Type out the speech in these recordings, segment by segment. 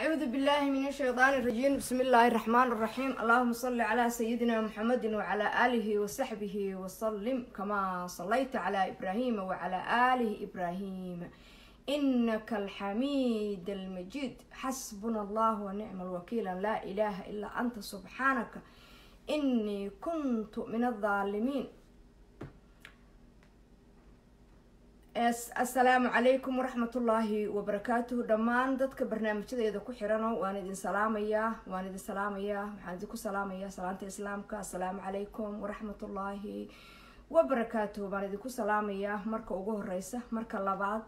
أعوذ بالله من الشيطان الرجيم بسم الله الرحمن الرحيم اللهم صل على سيدنا محمد وعلى آله وصحبه وسلم كما صليت على إبراهيم وعلى آله إبراهيم إنك الحميد المجيد حسبنا الله ونعم الوكيل لا إله إلا أنت سبحانك إني كنت من الظالمين assalaamu calaykum waraxmatullaahi wabarakaatuhu dhammaan dadka barnaamijyadeeda ku xirano waan idin salaamayaa waan idin salaamayaa waxaan idinku salaamayaa salaanta islaamka assalaamu calaykum waraxmatullaahi wabarakaatuhu baan idinku salaamayaa marka ugu horeysa marka labaad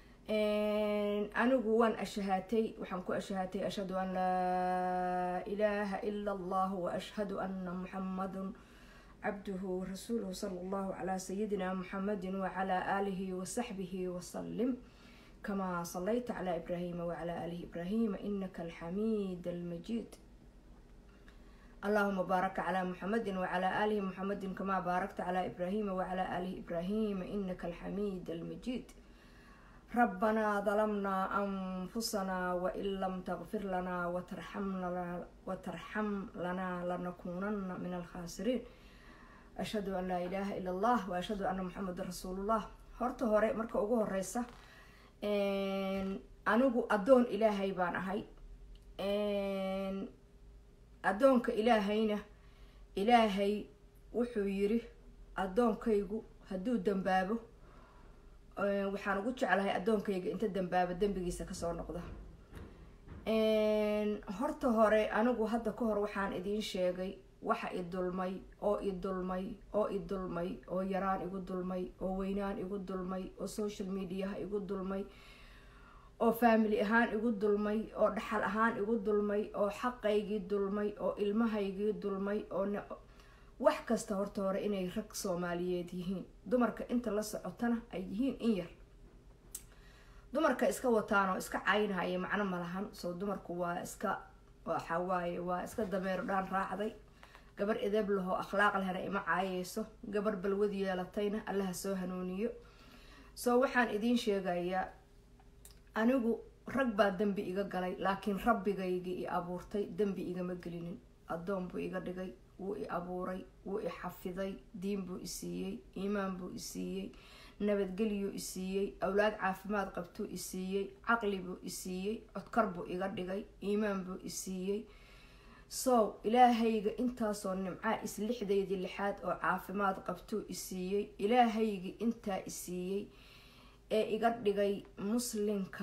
anigu waan ashahaatay waxaan ku ashahaatay ashhadu an laa ilaaha ila allah wa ashhadu ana muxamadun عبده ورسوله صلى الله على سيدنا محمد وعلى آله وصحبه وسلم كما صليت على إبراهيم وعلى آله إبراهيم إنك الحميد المجيد اللهم بارك على محمد وعلى آله محمد كما باركت على إبراهيم وعلى آله إبراهيم إنك الحميد المجيد ربنا ظلمنا أنفسنا وإن لم تغفر لنا وترحمنا وترحم لنا لنكونن من الخاسرين ashhadu an laa ilaaha ila allah wa ashhadu anna muxamedan rasuulullah horta hore marka ugu horeysa anigu addoon ilaahay baan ahay addoonka ilaahayna ilaahay wuxuu yiri addoonkaygu hadduu dambaabo waxaan ugu jeclahay addoonkayga inta dambaabo dembigiisa kasoo noqda horta hore anigu hadda ka hor waxaan idiin sheegay waxa i dulmay oo i dulmay oo i dulmay oo yaraan igu dulmay oo weynaan igu dulmay oo social mediaha igu dulmay oo family ahaan igu dulmay oo dhaxal ahaan igu dulmay oo xaqaygii dulmay oo ilmahaygii dulmay oo wax kasta horta hore inay rag soomaaliyeed yihiin dumarka inta la socotana ay yihiin in yar dumarka iska wataan oo iska caynhaya macno malahan soo dumarku waa iska waxawaaye waa iska dameero dhaan raacday gabar edeb lahoo akhlaaq lehna ima caayeyso gabar balwad yeelatayna allaha soo hanuuniyo soo waxaan idiin sheegayaa anigu rag baa dembi iga galay laakiin rabbigaygii i abuurtay dembi igama gelinin addoon buu iga dhigay wuu i abuuray wuu i xafiday diin buu i siiyey iimaan buu i siiyey nabadgelyuu i siiyey awlaad caafimaad qabtuu i siiyey caqli buu i siiyey codkar buu iga dhigay iimaan buu i siiyey sow ilaahayga intaasoo nimcaa is lixdaydii lixaad oo caafimaad qabtuu i siiyey ilaahayga intaa i siiyey ee iga dhigay muslimka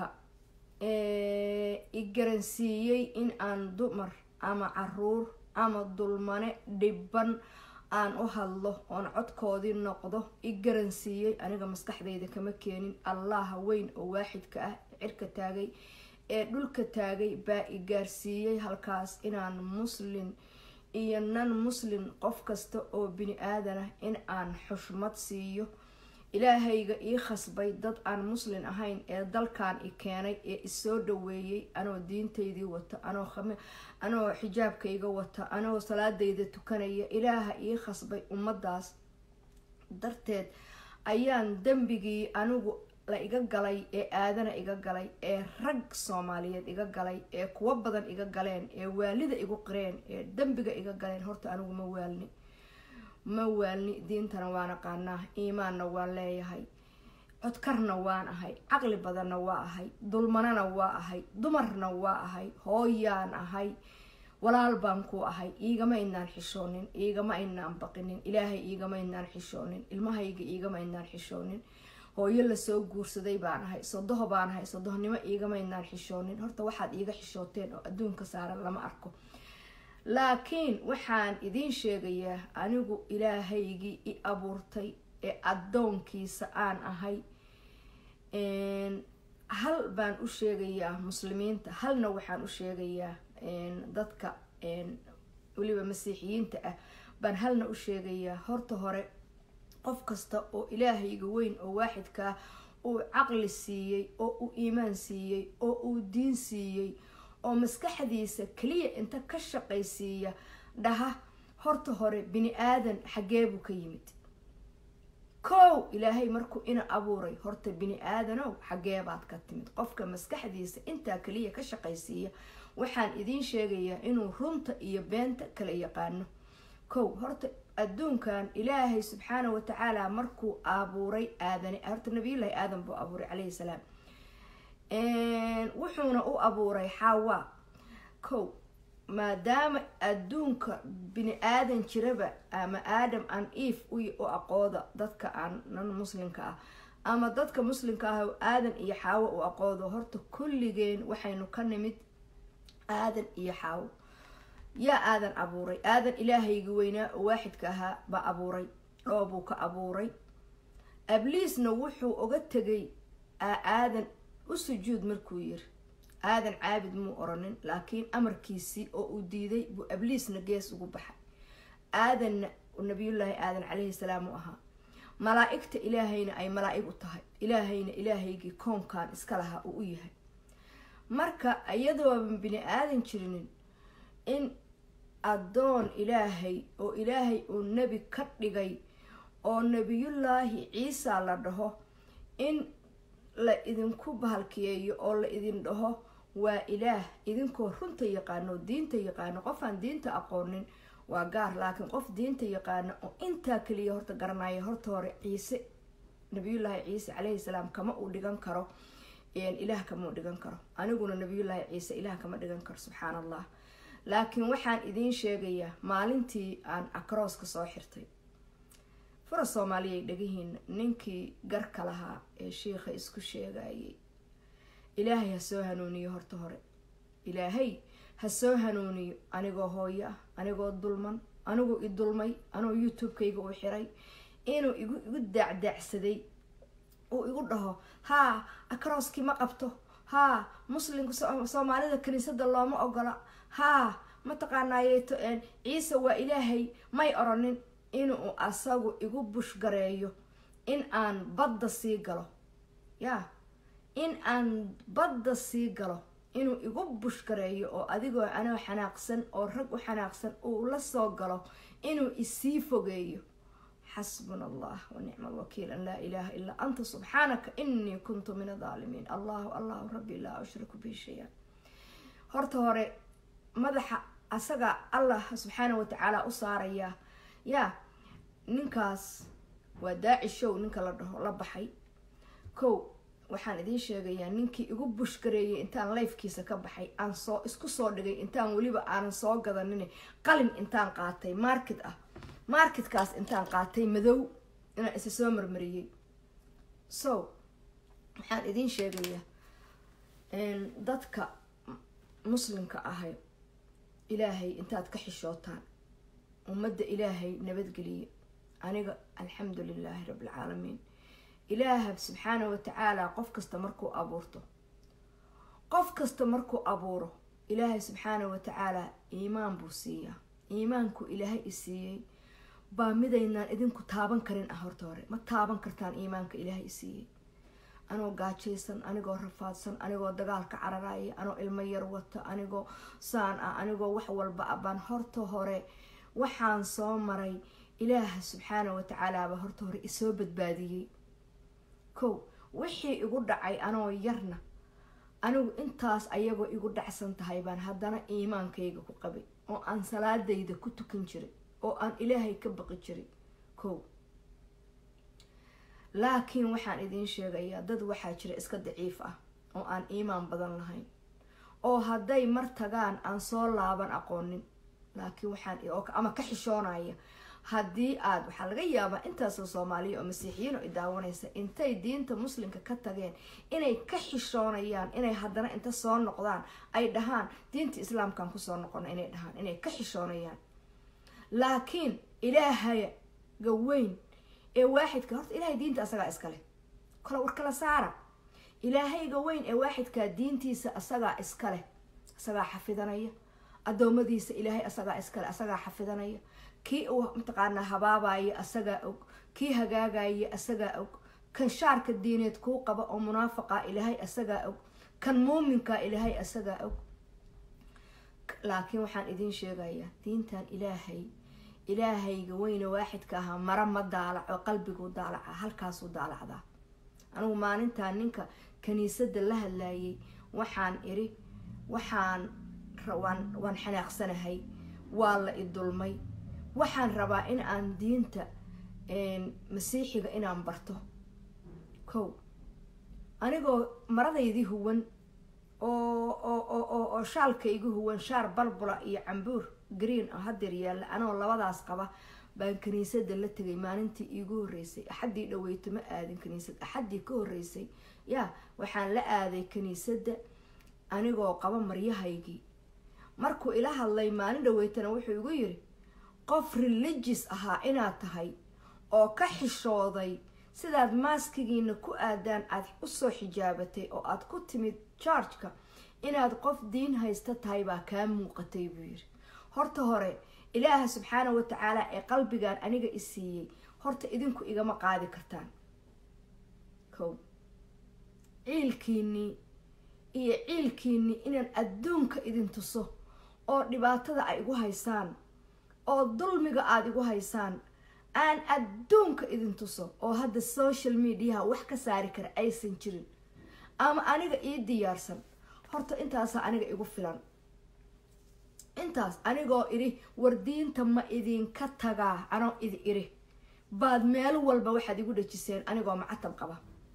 ee i garansiiyey in aan dumar ama caruur ama dulmane dhibban aan u hadlo oon codkoodii noqdo i garansiiyey aniga maskaxdayda kama keenin allaha weyn oo waaxidka ah cirka taagay ee dhulka taagay baa i gaarsiiyey halkaas inaan muslin iyo nan muslin qof kasta oo bini aadanah in aan xushmad siiyo ilaahayga ii khasbay dad aan muslin ahayn ee dalkan i keenay ee isoo dhaweeyey anoo diintaydii wata anoo xijaabkayga wata anoo salaadayda tukanaya ilaaha ii khasbay ummadaas darteed ayaan dembigii anigu la iga galay ee aadana iga galay ee rag soomaaliyeed iga galay ee kuwo badan iga galeen ee waalida igu qireen ee dembiga iga galeen horta anigu ma waalni ma waalni diintana waan aqaanaa iimaanna waan leeyahay codkarna waan ahay caqli badanna waa ahay dulmanana waa ahay dumarna waa ahay hooyaan ahay walaal baan ku ahay iigama inaan xishoonin iigama inaan baqinin ilaahay iigama inaan xishoonin ilmahayga iigama inaan xishoonin hooyo lasoo guursaday baan ahay sodoho baan ahay sodohnimo iigama inaan xishoonin horta waxaad iiga xishooteen oo adduunka saaran lama arko laakiin waxaan idiin sheegayaa anigu ilaahaygii i abuurtay ee addoonkiisa aan ahay hal baan u sheegayaa muslimiinta halna waxaan u sheegayaa dadka weliba masiixiyiinta ah baan halna u sheegayaa horta hore qof kasta oo ilaahayga weyn oo waaxidkaa uu caqli siiyey oo uu iimaan siiyey oo uu diin siiyey oo maskaxdiisa keliya inta ka shaqaysiiya dhaha horta hore bini aadan xaggee buu ka yimid kow ilaahay markuu ina abuuray horta bini aadanow xaggeebaad ka timid qofka maskaxdiisa intaa kaliya ka shaqaysiiya waxaan idiin sheegayaa inuu runta iyo beenta kala yaqaano kow horta adduunkan ilaahay subxaana wa tacaala markuu abuuray aadane horta nabiyullaahi aadan buu abuuray calayhi salaam wuxuuna u abuuray xawa kow maadaama adduunka bini aadan jiraba ama aadam an eve u aqooda dadka aan nan muslimka ah ama dadka muslimka ah aadan iyo xaawo u aqoodo horta kulligeen waxaynu ka nimid aadan iyo xaawo yaa aadan abuuray aadan ilaahayga weynaa oo waaxidka ahaa baa abuuray dhoobuu ka abuuray abliisna wuxuu oga tegay aadan u sujuud markuu yiri aadan caabid muu oranin laakiin amarkiisii oo uu diiday buu abliisna gees ugu baxay aadanna nabiyullaahi aadan calayhi salaam u ahaa malaa-igta ilaahayna ay malaa-ig u tahay ilaahayna ilaahaygii koonkan iska lahaa uu u yahay marka iyadooban bini aadan jirinin in addoon ilaahay oo ilaahay uu nebi ka dhigay oo nebiyullaahi ciisa la dhaho in la idinku bahalkiyeeyo oo la idin dhaho waa ilaah idinkoo runta yaqaano oo diinta yaqaano qofaan diinta aqoonin waa gaar laakiin qof diinta yaqaano oo intaa kaliya horta garanaya horta hore ciise nabiyullaahi ciise calayhi salaam kama uu dhigan karo ilaah kama u dhigan karo aniguna nabiyullaahi ciise ilaah kama dhigan karo subxaan allah laakiin waxaan idiin sheegayaa maalintii aan acrooska soo xirtay fura soomaaliyay dhegihiina ninkii garka lahaa ee shiikha isku sheegayay ilaahay ha soo hanuuniyo horta hore ilaahay ha soo hanuuniyo anigoo hooyo ah anigoo dulman anigoo i dulmay anoo youtube-kayga u xiray inuu igu igu daacdaacsaday uu igu dhaho haa acrooskii ma qabto haa muslimka soomaalida kiniisada looma ogola haa mataqaanaayeeto ciise waa ilaahay may oranin inuu asagu igu bushgareeyo in aan badda sii galo yaa in aan badda sii galo inuu igu bushgareeyo oo adigoo anoo xanaaqsan oo rag u xanaaqsan uu la soo galo inuu isii fogeeyo xasbuna allah wanicma alwakiil an laa ilaaha ilaa anta subxaanaka inii kuntu min adaalimiin allahu allahu rabbi laa ushriku bihi shay-an horta hore madaxa asaga allah subxaana watacaala u saarayaa yaa ninkaas waa daaci show ninka la dhaho la baxay kow waxaan idiin sheegayaa ninkii igu bushgareeyay intaan lifekiisa ka baxay aan soo isku soo dhigay intaan weliba aanan soo gadanin qalin intaan qaatay market ah marketkaas intaan qaatay madow inaan isa soo marmariyey so waxaan idiin sheegayaa dadka muslimka ahay ilaahay intaad ka xishootaan ummadda ilaahay nabadgeliya aniga alxamdu lilaahi rabbilcaalamiin ilaaha subxaana watacaala qof kasta markuu abuurto qof kasta markuu abuuro ilaahay subxaana watacaala iimaan buu siiyaa iimaanku ilaahay i siiyey baa midaynaan idinku taaban karin ah horta hore ma taaban kartaan iimaanka ilaahay i siiyey anoo gaajaysan anigoo rafaadsan anigoo dagaalka cararaya anoo ilmo yar wata anigoo saan ah anigoo wax walba ah baan horta hore waxaan soo maray ilaaha subxaana watacaalaaba horta hore isoo badbaadiyey kow wixii igu dhacay anoo yarna anigu intaas ayagoo igu dhacsan tahay baan haddana iimaankayga ku qabay oo aan salaadayda ku tukan jiray oo aan ilaahay ka baqi jiray kow laakiin waxaan idiin sheegayaa dad waxaa jira iska daciif ah oo aan iimaan badan lahayn oo hadday mar tagaan aan soo laaban aqoonin laakiin waxaan ama ka xishoonaya haddii aada waxaa laga yaabaa intaasoo soomaaliya oo masiixiyiin oo idaawanaysa intay diinta muslimka ka tageen inay ka xishoonayaan inay haddana inta soo noqdaan ay dhahaan diinta islaamkan kusoo noqona inay dhahaan inay ka xishoonayaan laakiin ilaahaga weyn ee waaxidka horta ilaahay diinta asagaa iskale kale war kala saara ilaahayga weyn ee waaxidkaa diintiisa asagaa iskaleh asagaa xafidanaya adoomadiisa ilaahay asagaa iskale asagaa xafidanaya kii uu mataqaanaa habaabaya asagaa og kii hagaagaya asagaa og kan shaarka diineed kuu qaba oo munaafaqa ilaahay asagaa og kan muuminka ilaahay asagaa og laakiin waxaan idiin sheegayaa diintan ilaahay ilaahayga weyne waaxidka ahaa mara ma daalaco qalbiguu daalaca halkaasuu daalacdaa anigu maalintaa ninka kaniisadda la hadlayay waxaan iri waxaan waan waan xanaaqsanahay waa la idulmay waxaan rabaa in aan diinta masiixiga inaan barto kow anigoo maradaydii huwan oo oo oo oo shaalkaygu huwan shaar balbula iyo cambuur green oo hadeer yaalla anoo labadaas qaba baan kaniisadda la tegay maalintii iigu horreysay axaddii dhaweyto ma aadin kaniisad axaddii ka horreysay yaa waxaan la aaday kaniisadda anigoo qaba maryahaygii markuu ila hadlay maalin dhaweytana wuxuu igu yiri qof religious ahaa inaad tahay oo ka xishooday sidaad maaskigiina ku aadaan aada usoo xijaabatay oo aada ku timid jargeka inaad qof diin haysta tahay baa kaa muuqatay buu yiri horta hore ilaaha subxaana wa tacaala ee qalbigan aniga i siiyey horta idinku igama qaadi kartaan kow ciilkiinii iyo ciilkiinii inaan adduunka idin tuso oo dhibaatada ay igu haysaan oo dulmiga aada igu haysaan aan adduunka idin tuso oo hadda social mediaha wax ka saari kara aysan jirin ama aniga ii diyaarsan horta intaasa aniga igu filan intaas anigoo idhi war diinta ma idinka tagaa anoo idi idhi baad meel walba waxaad igu dhajiseen anigoo macatab qaba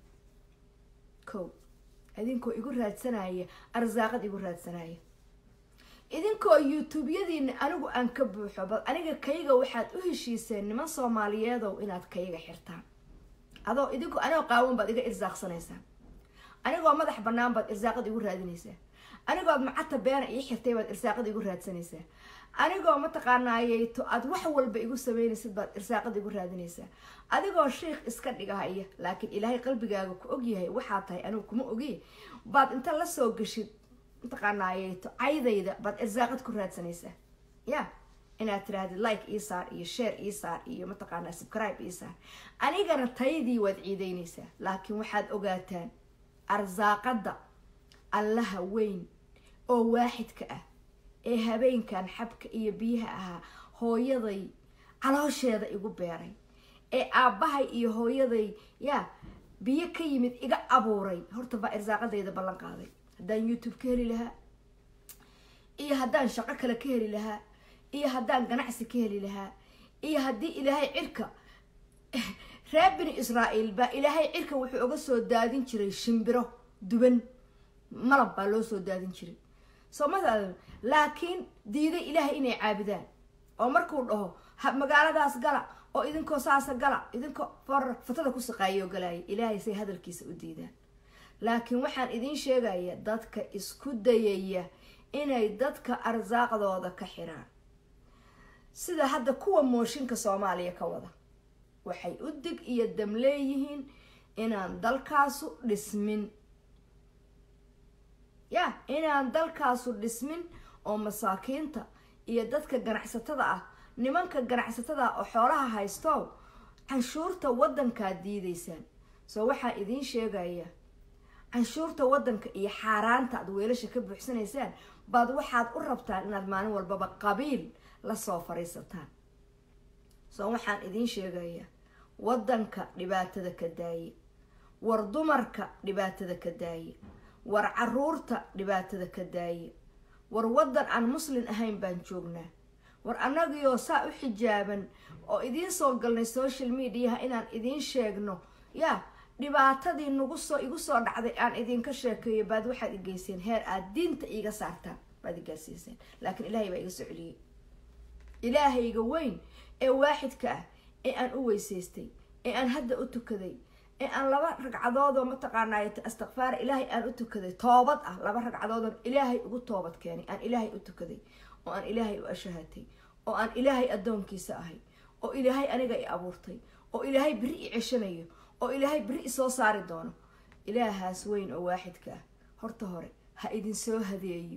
kow idinkoo igu raadsanaya arsaaqad igu raadsanaya idinkoo youtube-yadiina anigu aan ka buuxo bal aniga kayga waxaad u heshiiseen niman soomaaliyeedow inaad kayga xirtaan adoo idinku anigoo qaawan baad iga irsaaqsanaysaan anigoo madax banaan baad irsaaqad igu raadinaysaa anigood macata beena ii xirtay baad irsaaqad igu raadsanaysaa anigoo mataqaanaayeyto aad wax walba igu sameynaysid baad irsaaqad igu raadinaysaa adigoo sheikh iska dhigahaya laakiin ilaahay qalbigaaga ku ogyahay waxaa tahay anigu kuma ogiy baad inta lasoo gashid mataqaanaayeyto caydayda baad irsaaqad ku raadsanaysaa ya inaad tirahdid like ii saar iyo share ii saar iyo mataqaanaa subscribe ii saar anigana taydii waad ciideynaysaa laakiin waxaad ogaataan arsaaqada allaha weyn oo waaxidka ah ee habeenkan xabka iyo biyaha ahaa hooyaday caloosheeda igu beeray ee aabbahay iyo hooyaday yaa biyo ka yimid iga abuuray horta baa irsaaqadayda ballan qaaday haddaan youtube ka heli lahaa iyo haddaan shaqo kale ka heli lahaa iyo haddaan ganacsi ka heli lahaa iyo haddii ilaahay cirka reer bini israa'iil baa ilaahay cirka wuxuu uga soo daadin jiray shimbiro duban malab baa loo soo daadin jiray soo mataada laakiin diiday ilaahay inay caabudaan oo markuu dhaho magaaladaas gala oo idinkoo saasa gala idinkoo for fatada ku saqaayo galaaya ilaahay say hadalkiisa u diidaan laakiin waxaan idiin sheegaya dadka isku dayaya inay dadka arsaaqdooda ka xiraan sida hadda kuwa mooshinka soomaaliya ka wada waxay u dig iyo dam leeyihiin inaan dalkaasu dhismin ya inaan dalkaasu dhismin oo masaakiinta iyo dadka ganacsatada ah nimanka ganacsatada ah oo xoolaha haysto canshuurta waddankaad diidaysaan soo waxaa idiin sheegaya canshuurta waddanka iyo xaaraanta aad weelasha ka buuxsanaysaan baad waxaad u rabtaan inaad maalin walbaba qabiil lasoo fariisataan soo waxaan idiin sheegayaa waddanka dhibaatada ka daaye war dumarka dhibaatada ka daaye war caruurta dhibaatada ka daaye war waddan aan muslin ahayn baan joognaa war annagioo saa u xijaaban oo idiin soo galnay social mediaha inaan idiin sheegno yaa dhibaatadii nagu soo igu soo dhacday aan idinka sheekeeyo baad waxaad igeyseen heer aad diinta iiga saartaan baad igaarsiiseen laakiin ilaahay baa iga soo celiyey ilaahayga weyn ee waaxidka ah ee aan u weysaystay ee aan hadda u tukaday ee aan laba ragcadoodoo mataqaanay astikfaar ilaahay aan u tukaday toobad ah laba ragcadoodoo ilaahay ugu toobad keenay aan ilaahay u tukaday oo aan ilaahay u ashahatay oo aan ilaahay addoonkiisa ahay oo ilaahay aniga i abuurtay oo ilaahay beri i ceshanayo oo ilaahay beri i soo saari doono ilaahaas weyn oo waaxidka ah horta hore ha idin soo hadeeyo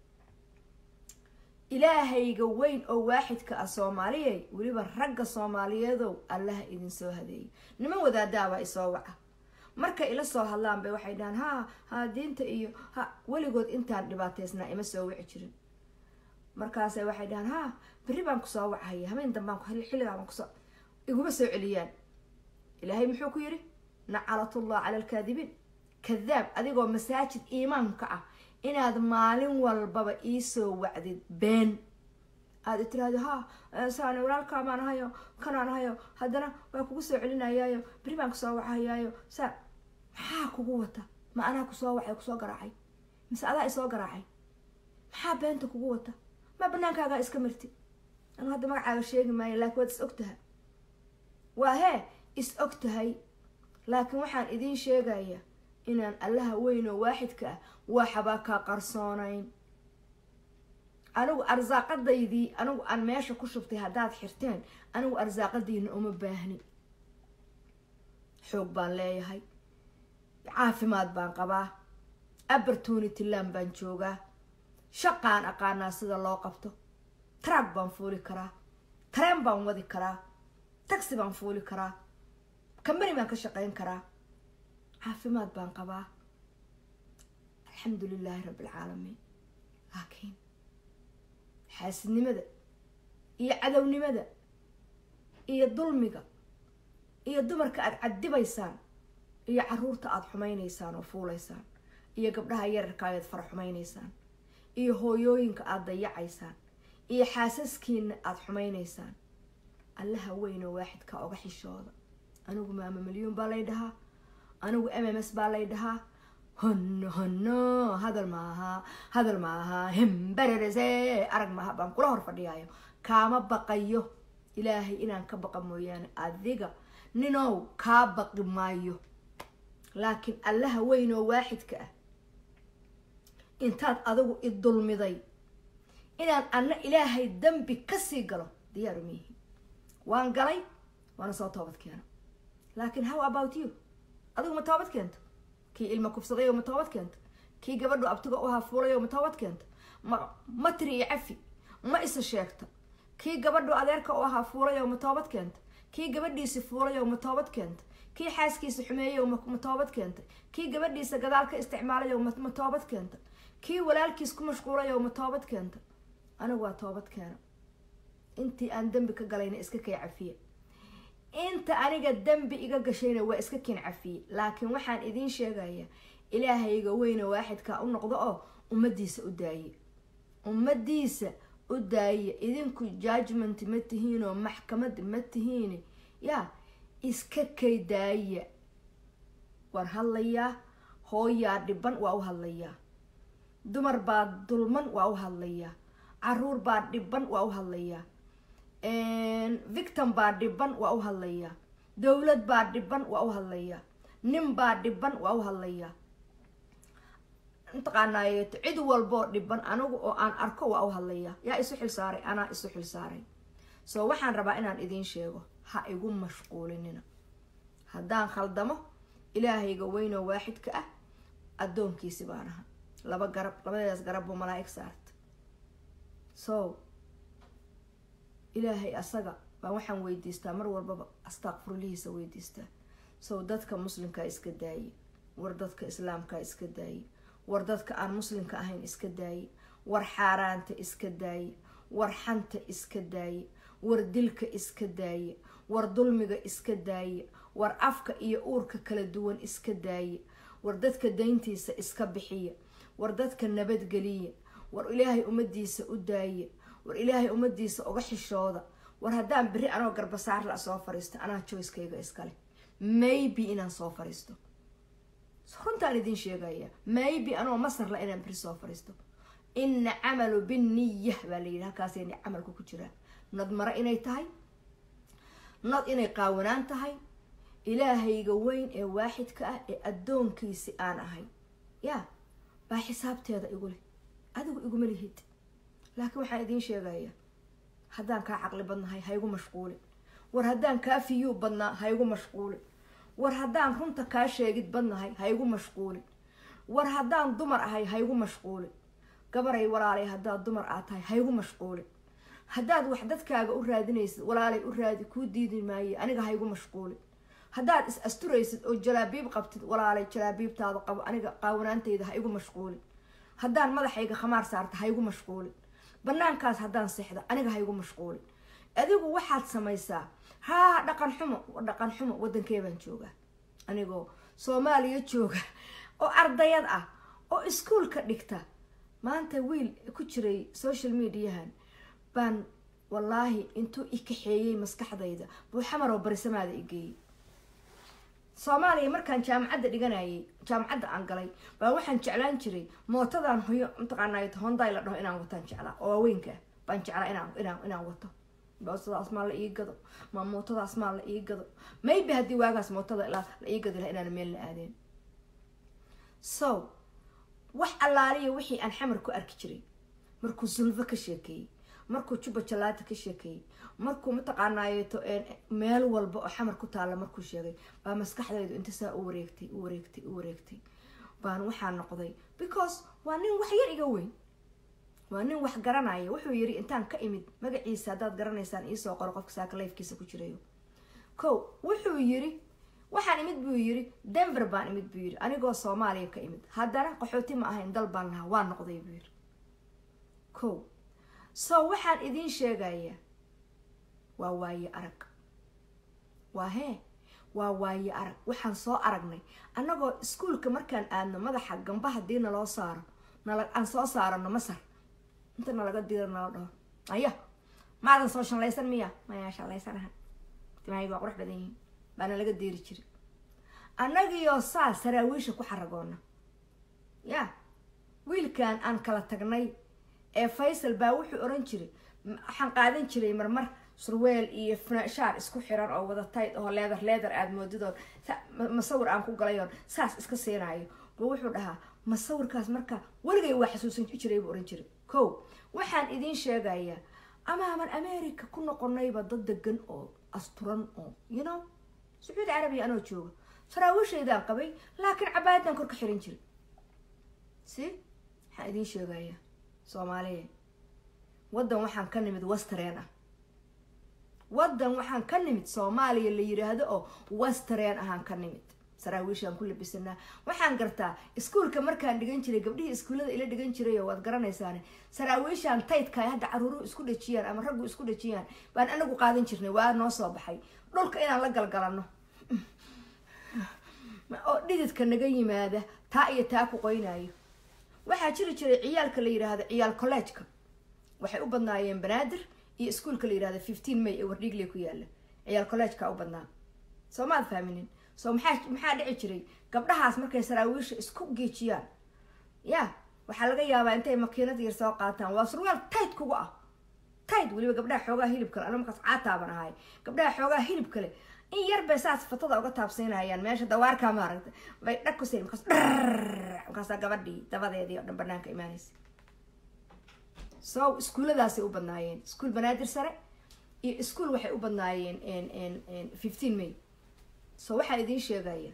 ilaahayga weyn oo waaxidka ah soomaaliyay weliba ragga soomaaliyeedow allaha idin soo hadeeyo niman wadaadaabaa isoo waca markay ila soo hadlaan bay waxay dhahaan ha ha diinta iyo ha weligood intaan dhibaateysnaa ima soo wici jirin markaase waxay dhahaan ha berri baan kusoo wachaya habeen dambaan xilligaa baan kusoo iguma soo celiyaan ilaahay muxuu ku yidhi nacalatullah cala alkaadibiin kadaab adigoo masaajid iimaanka ah inaad maalin walbaba iisoo wacdid been aada tiraahdo ha saan walaalkaa baan ahayo kanaan ahayo haddana waa kugu soo celinayaayo beri baan kusoo wacayaayo saa maxaa kugu wata ma anaa kusoo wacay kusoo garaacay mise adaa isoo garaacay maxaa beenta kugu wata ma banaankaagaa iska marti anu hadda magacaaga sheegi maayo laakiin waad is og tahay waa hee is og tahay laakiin waxaan idiin sheegaya inaan allaha weyn oo waaxidka ah waxbaa ka qarsoonayn anigu arsaaqadaydii anigu aan meesha ku shubtay haddaad xirteen anigu arsaaqadiina uma baahni xoog baan leeyahay caafimaad baan qabaa abertunity land baan joogaa shaqaan aqaanaa sida loo qabto taraag baan fuuli karaa tareen baan wadi karaa taxi baan fuuli karaa kambani baan ka shaqeyn karaa caafimaad baan qabaa alxamdu lilaahi rabbi alcaalamiin laakiin xaasidnimada iyo cadownimada iyo dulmiga iyo dumarka aada cadibaysaan iyo caruurta aada xumaynaysaan oo fuulaysaan iyo gabdhaha yararka ayaad fara xumaynaysaan iyo hooyooyinka aada dayacaysaan iyo xaasaskiina aada xumaynaysaan allaha weyn oo waaxidka oga xishooda anigu maama milyuun baa lay dhahaa anigu m m s baa lay dhahaa honno honno hadal maaha hadal maaha hembererese arag maaha baan kula hor fadhiyaayo kaama baqayo ilaahay inaan ka baqa mooyaane adiga ninow kaa baqi maayo laakiin allaha weyn oo waaxidka ah intaad adigu i dulmiday inaan anna ilaahay dembi kasii galo diyaaru miihi waan galay waana soo toobad keeno laakiin how about you adigu ma toobad keento kii ilma kufsaday oo ma toobad keento kii gabadhu abtiga u hafuulay oo ma toobad keento ma ma tiri iyo cafi ma isa sheegta kii gabadhu adeerka u ahaa fuulay oo ma toobad keenta kii gabadhiisi fuulay oo ma toobad keenta kii xaaskiisa xumeeyey oo ma toobad keenta kii gabadhiisa gadaal ka isticmaalay oo ma toobad keenta kii walaalkiis ku mashquulay oo ma toobad keenta anigu waa toobad keena intii aan dembi ka galayna iska kay cafiye inta aniga dembi iga gashayna waa iska ken cafiye laakiin waxaan idiin sheegayaa ilaahayga weyna waaxidka u noqdo oo ummadiisa u daaye ummadiisa u daaye idinku judgment ma tihiin oo maxkamad ma tihiin yaa iska kay daaya waan hadlayaa hooyaa dhiban waa u hadlayaa dumar baa dulman waa u hadlayaa caruur baa dhiban waa u hadlayaa victim baa dhiban waa u hadlayaa dowlad baa dhiban waa u hadlayaa nin baa dhiban waa u hadlayaa mataqaanaaye cid walboo dhiban anigu oo aan arko waa u hadlayaa yaa isu xilsaaray anaa isu xilsaaray soo waxaan rabaa inaan idiin sheego ha igu mashquulinina haddaan khaldamo ilaahayga weynoo waaxidka ah addoonkiisi baan aha laba garab labadeedaas garab buu malaa-ig saarta so ilaahay asaga baan waxaan weydiistaa mar walbaba astaaqfurlihiisa weydiistaa sow dadka muslimkaa iska daaye war dadka islaamkaa iska daaye war dadka aan muslimka ahayn iska daaye war xaaraanta iska daaye war xanta iska daaye war dilka iska daaye war dulmiga iska daaye war afka iyo uurka kala duwan iska daaye war dadka dayntiisa iska bixiya war dadka nabadgeliya war ilaahay ummadiisa u daaye war ilaahay ummadiisa uga xishooda war haddaan beri anoo garbasaar la soo fariisto anaa joyskayga iskale maybe inaan soo fariisto runtaan idiin sheegaya maybe anoo masarla inaan beri soo fariisto ina camalu binniya baa layidhi halkaasayna camalku ku jiraa nad mare inay tahay nad inay qaawanaan tahay ilaahayga weyn ee waaxidka ah ee addoonkiisi aan ahay yaa baa xisaabteeda igu leh adigu iguma lihid laakiin waxaan idiin sheegaya haddaan kaa caqli badnahay ha igu mashquulin war haddaan kaa fiyuu badnaa ha igu mashquulin war haddaan runta kaa sheegid badnahay ha igu mashquulin war haddaan dumar ahay ha igu mashquulin gabaray walaalay haddaad dumar aad tahay ha igu mashquulin haddaad wax dadkaaga u raadinaysid walaalay u raadi kuu diidi maaye aniga ha igu mashquulin haddaad is asturaysid oo jalaabiib qabtid walaalay jalaabiibtaada qabo aniga qaawanaantayda ha igu mashquulin haddaan madaxayga khamaar saarta ha igu mashquulin banaankaas haddaan seexdo aniga ha igu mashquulin adigu waxaad samaysaa haa dhaqan xumo dhaqan xumo wadankee baan joogaa anigoo soomaaliya jooga oo ardayad ah oo iskuolka dhigta maanta wiil ku jiray social mediahan baan wallaahi intuu i kaxeeyey maskaxdayda buu xamar oo barisamaada i geeyey soomaaliya markaan jaamacadda dhiganayay jaamacadda aan galay baa waxaan jeclaan jiray mootadan hoyo mataqaanay honday la dhaho inaan wataan jeclaa oo waaweynka baan jeclaa inaan inaan inaan wato boosadaas maa la ii gado ma mootadaas maa la ii gado maybe haddii waagaas mootada la ii gadi laha inaan meel la aadeen so wax allaaliya wixii aan xamar ku arki jiray markuu sulfo ka sheekeeyey markuu juba jalaata ka sheekeeyey markuu mataqaanaayeeto meel walba oo xamar ku taalla markuu sheegay baa maskaxdaydu inta saa u wareegtay u wareegtay u wareegtay baan waxaa noqday because waa nin wax yar iga weyn waa nin wax garanaya wuxuu yiri intaan ka imid magaciisa haddaad garanaysaan iisoo qoro qofka saaka lifkiisa ku jirayo ko wuxuu yiri waxaan imid buu yiri denver baan imid buu yiri anigoo soomaaliya ka imid haddana qaxooti ma ahayn dal baan lahaa waa noqday buu yiri ko so waxaan idiin sheegayaa waa waaye arag waa hee waa waaye arag waxaan soo aragnay annagoo iskuolka markaan aadno madaxa gamba haddii naloo saaro nala aan soo saarano masar inta nalaga diro nala dhaho aya maadan soo shallaysan miya mayaa shallaysanaha timahayga waa qurux badan yihiin baana laga diiri jiri annagiioo saa saraawiisha ku xaragoona ya wiilkan aan kala tagnay ee faysal baa wuxuu oran jiray waxaan qaadan jiray marmar surweel iyo shaar isku xiran oo wada tayd oo leedar leedar aada moodidoo masawir aan ku galayoon saas iska siinayo ba wuxuu dhahaa masawirkaas marka weligay waa xasuusan jiray buu oran jiray ko waxaan idiin sheegayaa amaaman america ku noqonayba dad degan oo asturan oo you know sacuudi carabiya anoo jooga saraawiishaydaan qabay laakiin cabaayadaan kor ka xiran jiray si waxaan idiin sheegayaa soomaaliya waddan waxaan ka nimid westereen ah waddan waxaan ka nimid soomaaliya la yiraahdo oo westereen ahaan ka nimid saraawiishaan ku labisanaa waxaan gartaa iskuolka markaan dhigan jiray gabdhihii iskuullada ila dhigan jiray oo waad garanaysaane saraawiishaan taydka ay hadda caruuruhu isku dhajiyaan ama raggu isku dhajiyaan baan anagu qaadan jirnay waa noo soo baxay dhulka inaan la galgalano oo dhididka naga yimaada taa iyo taa ku qoynayo waxaa jiri jiray ciyaalka la yiraahdo ciyaal collegeka waxay u badnaayeen banaadir iyo iskuolka la yirahdo fifteen may ee wardhiigle ku yaala ciyaal collegeka u badnaa soo maad fahminin so maxaa maxaa dhici jiray gabdhahaas markay saraawiisha isku geejiyaan ya waxaa laga yaabaa intay makiinad yar soo qaataan waa surwaal tayd kuga ah tayd weliba gabdhaha xoogaa hilib kale ana markaas caataaban ahay gabdhaha xoogaa hilib kale in yar bay saas fatada uga taabsiinayaan meesha dawaarkaa maaragta bay dhag ku siin markaas dhar markaasaa gabadhii dabadeedii oo dhan banaanka imaanaysa so iskuulladaasay u badnaayeen iskuol banaadir sare iyo iskuol waxay u badnaayeen fifteen may so waxaa idiin sheegaya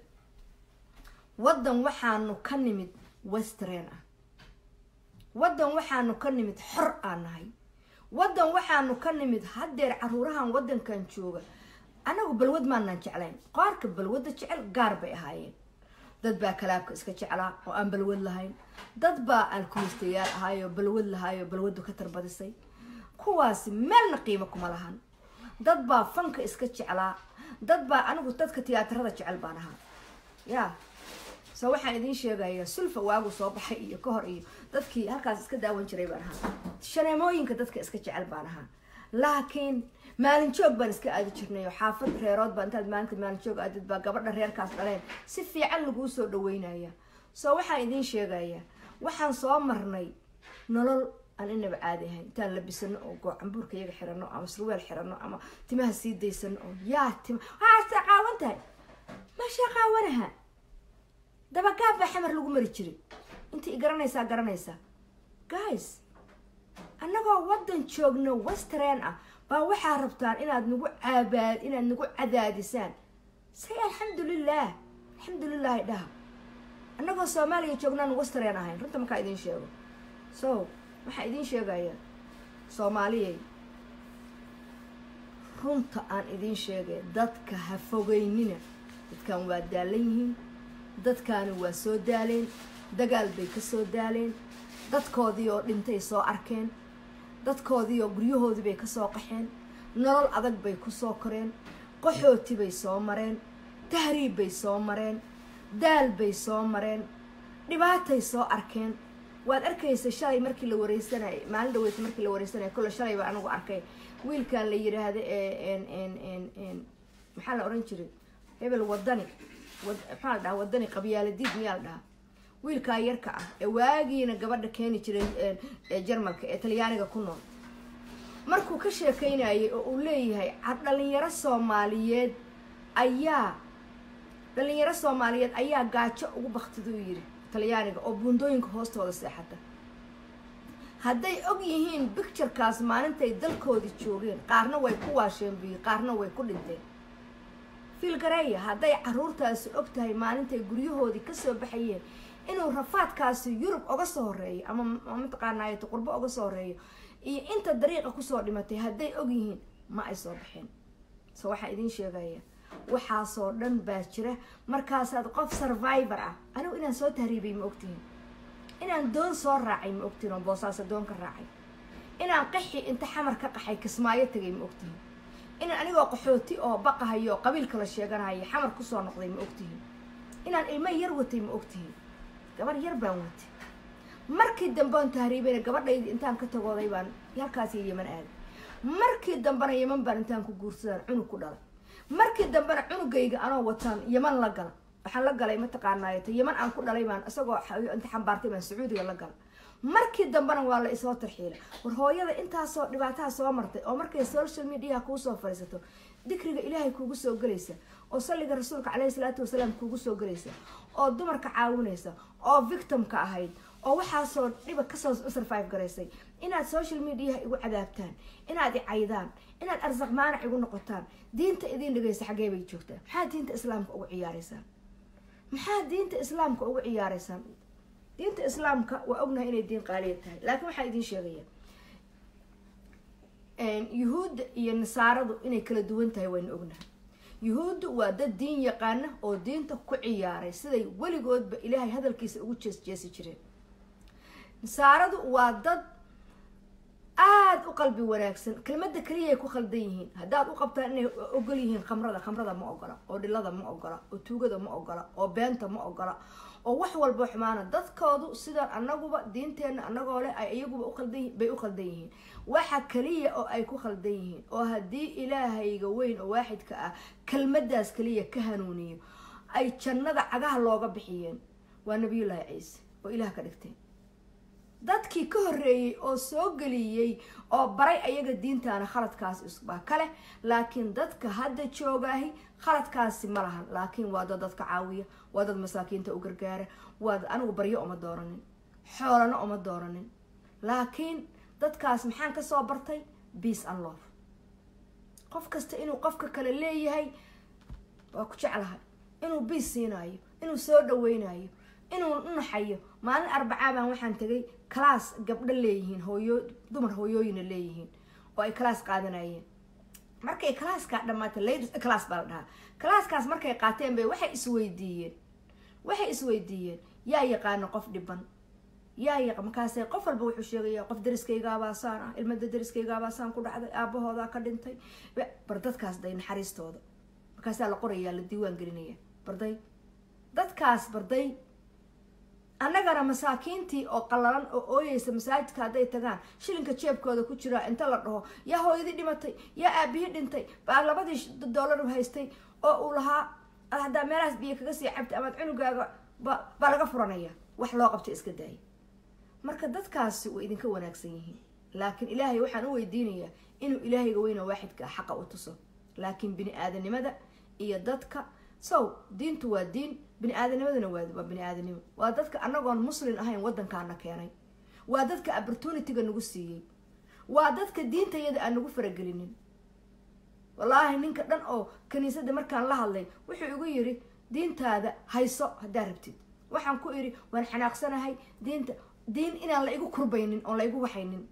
waddan waxaanu ka nimid westereen ah waddan waxaanu ka nimid xor aan nahay waddan waxaanu ka nimid haddeer caruurahan waddankan jooga annagu balwad maanaan jeclayn qaarka balwadda jecel gaar bay ahaayeen dad baa kalaabka iska jeclaa oo aan balwad lahayn dad baa alkulistayaal ahaayoo balwad lahaayoo balwaddu ka tarbadisay kuwaasi meelna qiimo kuma lahan dad baa fanka iska jeclaa dad baa anigu dadka tiyaatarada jecel baan ahaa ya so waxaan idiin sheegayaa sulfa waagu soo baxay iyo ka hor iyo dadkii halkaas iska daawan jiray baan ahaa shaneemooyinka dadka iska jecel baan ahaa laakiin maalin joog baan iska aadi jirnay oo xaafad reerood baa intaad maalinta maalin joog aadid baa gabadha reerkaas dhaleen si fiican laguu soo dhaweynaya so waxaan idiin sheegayaa waxaan soo marnay nolol aan inaba caadi ahayn intaan labisano oo goocanbuurka iyaga xirano ama surweel xirano ama timaha sii daysano oo yaa tima waaasa qaawan tahay maashaa qaawanaha dabagaab baa xamar lagu mari jiray intii garanaysaa garanaysaa guys annagoo waddan joogno westereen ah baa waxaa rabtaan inaad nagu caabaad inaad nagu cadaadisaan say alxamdulilah alxamdulilaahi dhaha annagoo soomaaliya joognaan westereen ahayn runta markaa idiin sheego so waxaa idiin sheegayaa soomaaliyay runta aan idiin sheegay dadka ha fogeynina dadkan waa daalan yihiin dadkaani waa soo daaleen dagaal bay ka soo daaleen dadkoodii oo dhintay soo arkeen dadkoodii oo guryahoodii bay kasoo qaxeen nolol adag bay kusoo koreen qaxooti bay soo mareen tahriib bay soo mareen daal bay soo mareen dhibaatay soo arkeen waad arkaysa shalay markii la wareysanayay maalin dhaweyta markii la wareysanaya kolle shalay baa anigu arkay wiilkan la yiraahdo ee maxaa la oran jiray hebel wadani maxaa la dhahaa wadani qabyaaladiid miyaa la dhahaa wiilkaa yarka ah ee waagiina gabadha keeni jiray jarmalka ee talyaaniga ku nool markuu ka sheekeynayay oo uu leeyahay dhalinyaro soomaaliyeed ayaa dhalinyaro soomaaliyeed ayaa gaajo ugu baktida u yiri talyaaniga oo buundooyinka hoostooda seexata hadday og yihiin bicturekaas maalintay dalkoodii joogeen qaarna way ku waasheen biyo qaarna way ku dhinteen fiilgareeya hadday caruurtaasi og tahay maalintay guryahoodii kasoo baxayeen inuu rafaadkaasi yurub oga soo horeeyo ama mataqaanaayeto qurbo oga soo horeeyo iyo inta dariiqa kusoo dhimatay hadday og yihiin ma ay soo baxeen so waxaa idiin sheegaya waxaasoo dhan baa jira markaasaad qof survivor ah anigu inaan soo tahriibay ma ogtihin inaan doon soo raacay ma ogtihin oo boosaaso doon ka raacay inaan qaxi inta xamar ka qaxay kismaayo tagay ma ogtihin inaan anigoo qaxooti oo baqahayo oo qabiilka la sheeganaya xamar kusoo noqday ma ogtihin inaan ilmo yar watay ma ogtihin gabar yar baan watay markii dambe oon tahriibayna gabadhaydi intaan ka tagooday baan halkaas yeman aaday markii dambena yeman baan intaan ku guursadaan cunug ku dhalay markii dambena cunugayga anoo wataan yeman la gala waxaan la galay mataqaanaayeto yeman aan ku dhalay baan isagoo inta xambaartay baan sacuudiga la gala markii dambena waa la isoo tarxiila war hooyada intaasoo dhibaataha soo martay oo markay social mediaha kuusoo fadhiisato dikriga ilaahay kuugu soo gelaysa oo salliga rasuulka caleyhi salaatu wasalaam kuugu soo gelaysa oo dumarka caawinaysa oo victimka ahayd oo waxaasoo dhiba kasoo survive garaysay inaad social mediaha igu cadaabtaan inaad i caydaan inaad arsaq maanac igu noqotaan diinta idiin dhigaysa xaggee bay joogtaan maxaa diinta islaamka ugu ciyaaraysaan maxaa diinta islaamka ugu ciyaaraysaan diinta islaamka waa ognahay inay diin qaaliya tahay laakiin waxaa idiin sheegaya yuhuudda iyo nasaaradu inay kala duwan tahay wayna ognahay yuhuuddu waa dad diin yaqaana oo diinta ku ciyaaray siday weligoodba ilaahay hadalkiisa ugu jees jeesi jireen nasaaradu waa dad aada u qalbi wanaagsan kelmada keliyaay ku khaldan yihiin haddaad u qabtaan inay ogol yihiin khamrada khamrada ma ogola oo dhilada ma ogola oo tuugada ma ogola oo beenta ma ogola oo wax walba xumaana dadkoodu sidaan anaguba diinteenna anagoo leh ay iyaguba uqaldan bay u khaldan yihiin waxa kaliya oo ay ku khaldan yihiin oo haddii ilaahayga weyn oo waaxidka ah kelmadaas kaliya ka hanuuniyo ay jannada cagaha looga bixiyeen waa nabiyullaahi ciise oo ilaah ka dhigteen dadkii ka horreeyey oo soo geliyey oo baray ayaga diintaana khaladkaas isbaa kale laakiin dadka hadda joogaahi khaladkaasi ma lahan laakiin waa dad dadka caawiya waa dad masaakiinta u gargaara waa dad anigu baryo uma dooranin xoolana uma dooranin laakiin dadkaas maxaan kasoo bartay beace and love qof kasta inuu qofka kale leeyahay waa ku jeclahay inuu biace siinayo inuu soo dhaweynayo inuu unaxayo maalin arbacaabaan waxaan tegay class gabdho leeyihiin hooyo dumar hooyooyina leeyihiin oo ay class qaadanayeen markay classka dhamaatay ladies class baa la dhahaa classkaas markay qaateen bay waxay isweydiiyeen waxay isweydiiyeen yaa yaqaano qof dhiban yaa yaqa markaase qof walba wuxuu sheegaya qof dariskaygaabaa ah ilmada dariskaygaabaa ku dhacday aabahoodaa ka dhintay bar dadkaas day naxariistooda markaasaa la qorayaa la diiwaan gelinaya barday dadkaas barday annagana masaakiintii oo qallalan oo ooyeysa masaajidka hadday tagaan shilinka jeebkooda ku jiraa inta la dhaho yaa hooyadii dhimatay yaa aabihii dhintay baa labadii dollar haystay oo uu lahaa haddaa meelahaas biyo kaga sii cabtay amaad cunugaaga baa laga furanaya wax loo qabta iska daaya marka dadkaasi way idinka wanaagsan yihiin laakiin ilaahay waxaan u weydiinayaa inuu ilaahayga weyna waaxidka xaqa u tuso laakiin bini aadanimada iyo dadka sow diintu waa diin bini aadanimaduna waa bini aadanimo waa dadka anagoon muslin ahayn wadankaana keenay waa dadka opportunityga nagu siiyey waa dadka diintayada aan nagu faragelinin wallaahi ninka dhan oo kaniisadda markaan la hadlay wuxuu igu yiri diintaada hayso haddaa rabtid waxaan ku idhi waan xanaaqsanahay diinta diin inaan la igu kurbaynin oon la igu waxaynin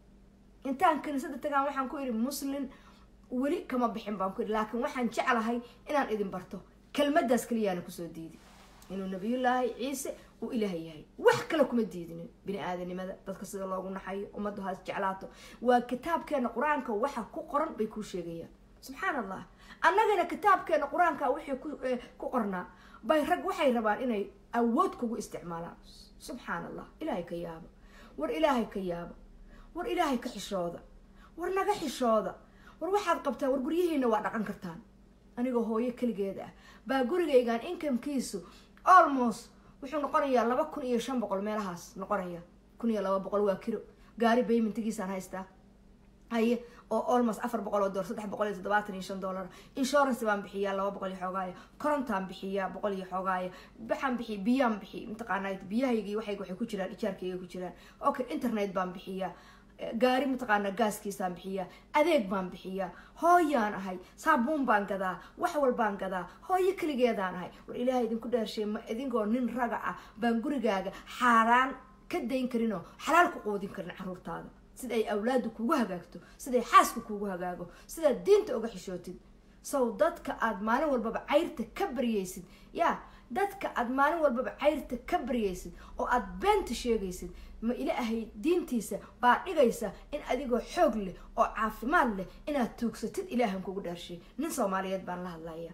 intaan kaniisadda tagaan waxaan ku idhi muslin weli kama bixin baan ku idhi laakiin waxaan jeclahay inaan idin barto kelmadaas keliyaana kusoo diidi inuu nabiyullaahi ciise uu ilaahay yahay wax kale kuma diidinin bini aadanimada dadka sida loogu naxayo ummaddu haas jeclaato waa kitaabkeena qur-aanka waxa ku qoran bay kuu sheegayaan subxaan allah annagana kitaabkeena qur-aanka wixii ku qornaa bay rag waxay rabaan inay awood kugu isticmaalaan subxaan allah ilaahay ka yaaba war ilaahay ka yaaba war ilaahay ka xishooda war naga xishooda war waxaad qabtaan war guryihiina waa dhaqan kartaan anigoo hooyo keligeeda ah baa gurigaygan inkamkiisu almost wuxuu noqonayaa laba kun iyo shan boqol meelahaas noqonaya kun iyo laba boqol waa kilo gaari baymintigiisaan haystaa haye oo almost afar boqol oo dolar saddex boqol iyo toddobaatan iyo shan dollar insurance baan bixiyaa laba boqol iyo xoogaaya korontaan bixiyaa boqol iyo xoogaaya baxaan bixiy biyaan bixi mataqaanaa biyahaygii waxayga waxay ku jiraan ijaarkayga ku jiraan okay internet baan bixiyaa gaari mataqaanaa gaaskiisaan bixiyaa adeeg baan bixiyaa hooyaan ahay saabuun baan gadaa wax walbaan gadaa hooyo keligeedaan ahay war ilaahay idinku dheershay ma idinkoo nin raga ah baan gurigaaga xaaraan ka dayn karinoo xalaal ku qoodin karin caruurtaada sida ay awlaadu kugu hagaagto siday xaaska kugu hagaago sidaad diinta uga xishootid sow dadka aada maalin walbaba cayrta ka baryaysid yaa dadka aada maalin walbaba cayrta ka baryaysid oo aada beenta sheegaysid ma ilaahay diintiisa baa dhigaysa in adigoo xoog leh oo caafimaad leh inaad tuugsatid ilaahan kugu dhaarshay nin soomaaliyeed baan la hadlaya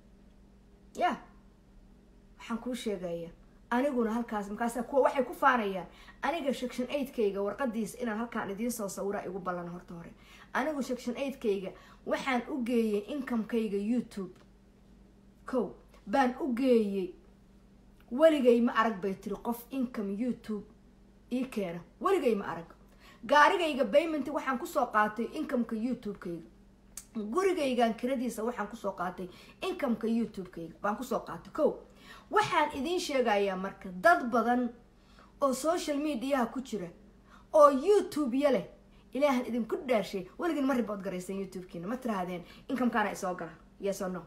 ya waxaan kuu sheegaya aniguna halkaas markaasa kuwa waxay ku faanayaan aniga section eigtkayga warqadiisa inaan halkaan idiin soo sawira igu ballan horta hore anigu section eigtkayga waxaan u geeyey incomekayga youtube ko baan u geeyey weligay ma arag bay tiri qof income youtube ii keena weligay ma arag gaarigayga bayment waxaan kusoo qaatay incomeka youtube-kayga gurigaygan kiradiisa waxaan kusoo qaatay incomeka youtube-kayga baan kusoo qaatay ko waxaan idiin sheegayaa marka dad badan oo social mediaha ku jira oo youtube-ya leh ilaahan idinku dhaarshay weligin ma ribood garaysan youtube-kiina ma tirahdeen incomekaana isoo gala yes o no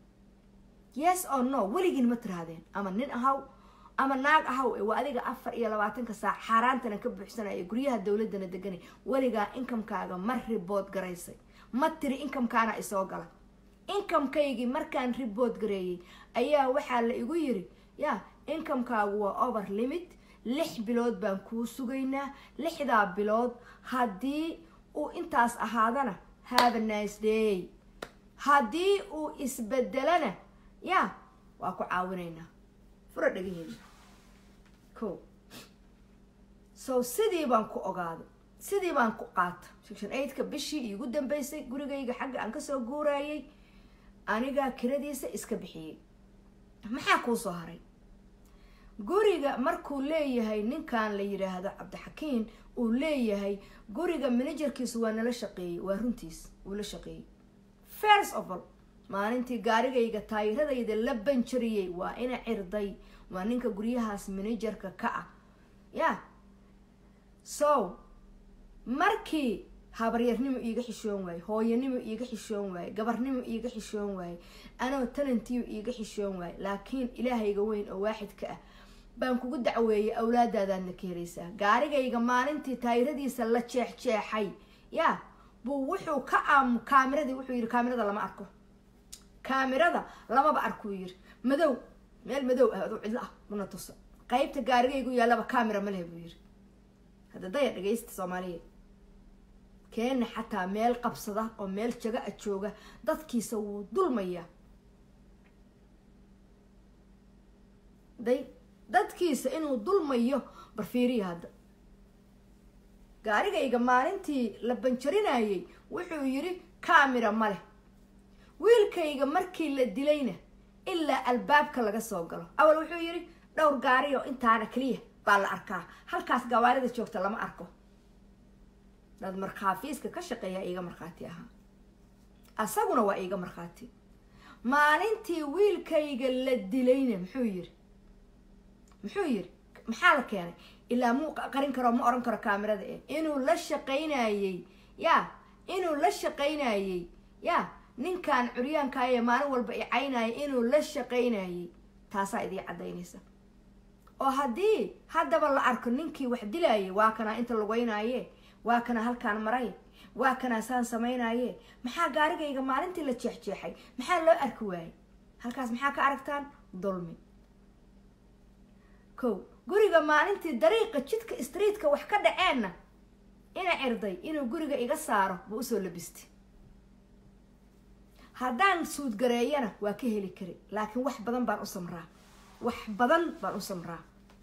yes o no weligin ma tirahdeen ama nin ahaw ama naag ahaw ee waa adiga afar iyo labaatanka saac xaaraantana ka buuxsanaya guryaha dowladana deganay weligaa incomekaaga ma ribood garaysay ma tiri incomekaana isoo gala incomekaygii markaan ribood gareeyey ayaa waxaa la igu yiri ya incomekaagu waa over limit lix bilood baan kuu sugaynaa lixdaa bilood haddii uu intaas ahaadana have a nice day haddii uu isbedelana ya waa ku caawinaynaa fura dhagaheeda ko so sidii baan ku ogaaday sidii baan ku qaata section eightka bishii iigu dambeysay gurigayga xagga aan kasoo guurayay anigaa kiradiisa iska bixiyey maxaa kuu soo haray guriga markuu leeyahay ninkan la yidhaahdo cabdixakiin uu leeyahay guriga manajerkiisu waa nala shaqeeyey waa runtiis uu la shaqeeyey first of all maalintii gaarigayga taayiradayda la banjariyey waa ina cirday waa ninka guryahaas manajerka ka ah ya so markii habaryarnimo iiga xishoon waaye hooyanimo iiga xishoon waaye gabarnimo iiga xishoon waaye anoo talantiyo iiga xishoon waaye laakiin ilaahayga weyn oo waaxidka ah baan kugu dacweeyay awlaadaadaadna ka helaysaa gaarigayga maalintii taayiradiisa la jeexjeexay ya buu wuxuu ka am kaamiradii wuxuu yidhi kaamirada lama arko kaamirada lamaba arkuu yiri madow meel madow ah aduu cidlo ah una tusa qaybta gaarigaygu yaallaba kaamira ma lehe buu yiri hadda daya dhagaysta soomaaliyeed keena xataa meel qabsada oo meel jaga a jooga dadkiisa wuu dulmayaa day dadkiisa inuu dulmayo barfiiriya hadda gaarigayga maalintii la banjarinayay wuxuu yidhi kaamira ma leh wiilkayga markii la dilayna ilaa albaabka laga soo galo awal wuxuu yidhi dhowr gaari oo intaana keliya baa la arkaa halkaas gawaarida joogta lama arko dad markhaafiiska ka shaqeeyaa iiga markhaati ahaa asaguna waa iiga markhaati maalintii wiilkayga la dilayna muxuu yiri muxuu yiri maxaa la keenay ilaa muu qarin karo ma oran karo kaamirada eh inuu la shaqaynayey ya inuu la shaqaynayey ya ninkan curyaankaayee maalin walba i caynaya inuu la shaqaynayey taasaa idii caddaynaysa oo haddii haddaba la arko ninkii wax dilayay waa kanaa inta lugeynaaye waa kana halkaan maray waa kanaa saan samaynaye maxaa gaarigayga maalintii la jeexjeexay maxaa loo arki waayey halkaas maxaa ka aragtaan dulmi kow guriga maalintii dariiqa jidka streetka wax ka dhaceenna ina cirday inuu guriga iga saaro buu usoo labistay haddaan suudgareeyana waa ka heli kari laakiin wax badan baan u samraa wax badan baan u samraa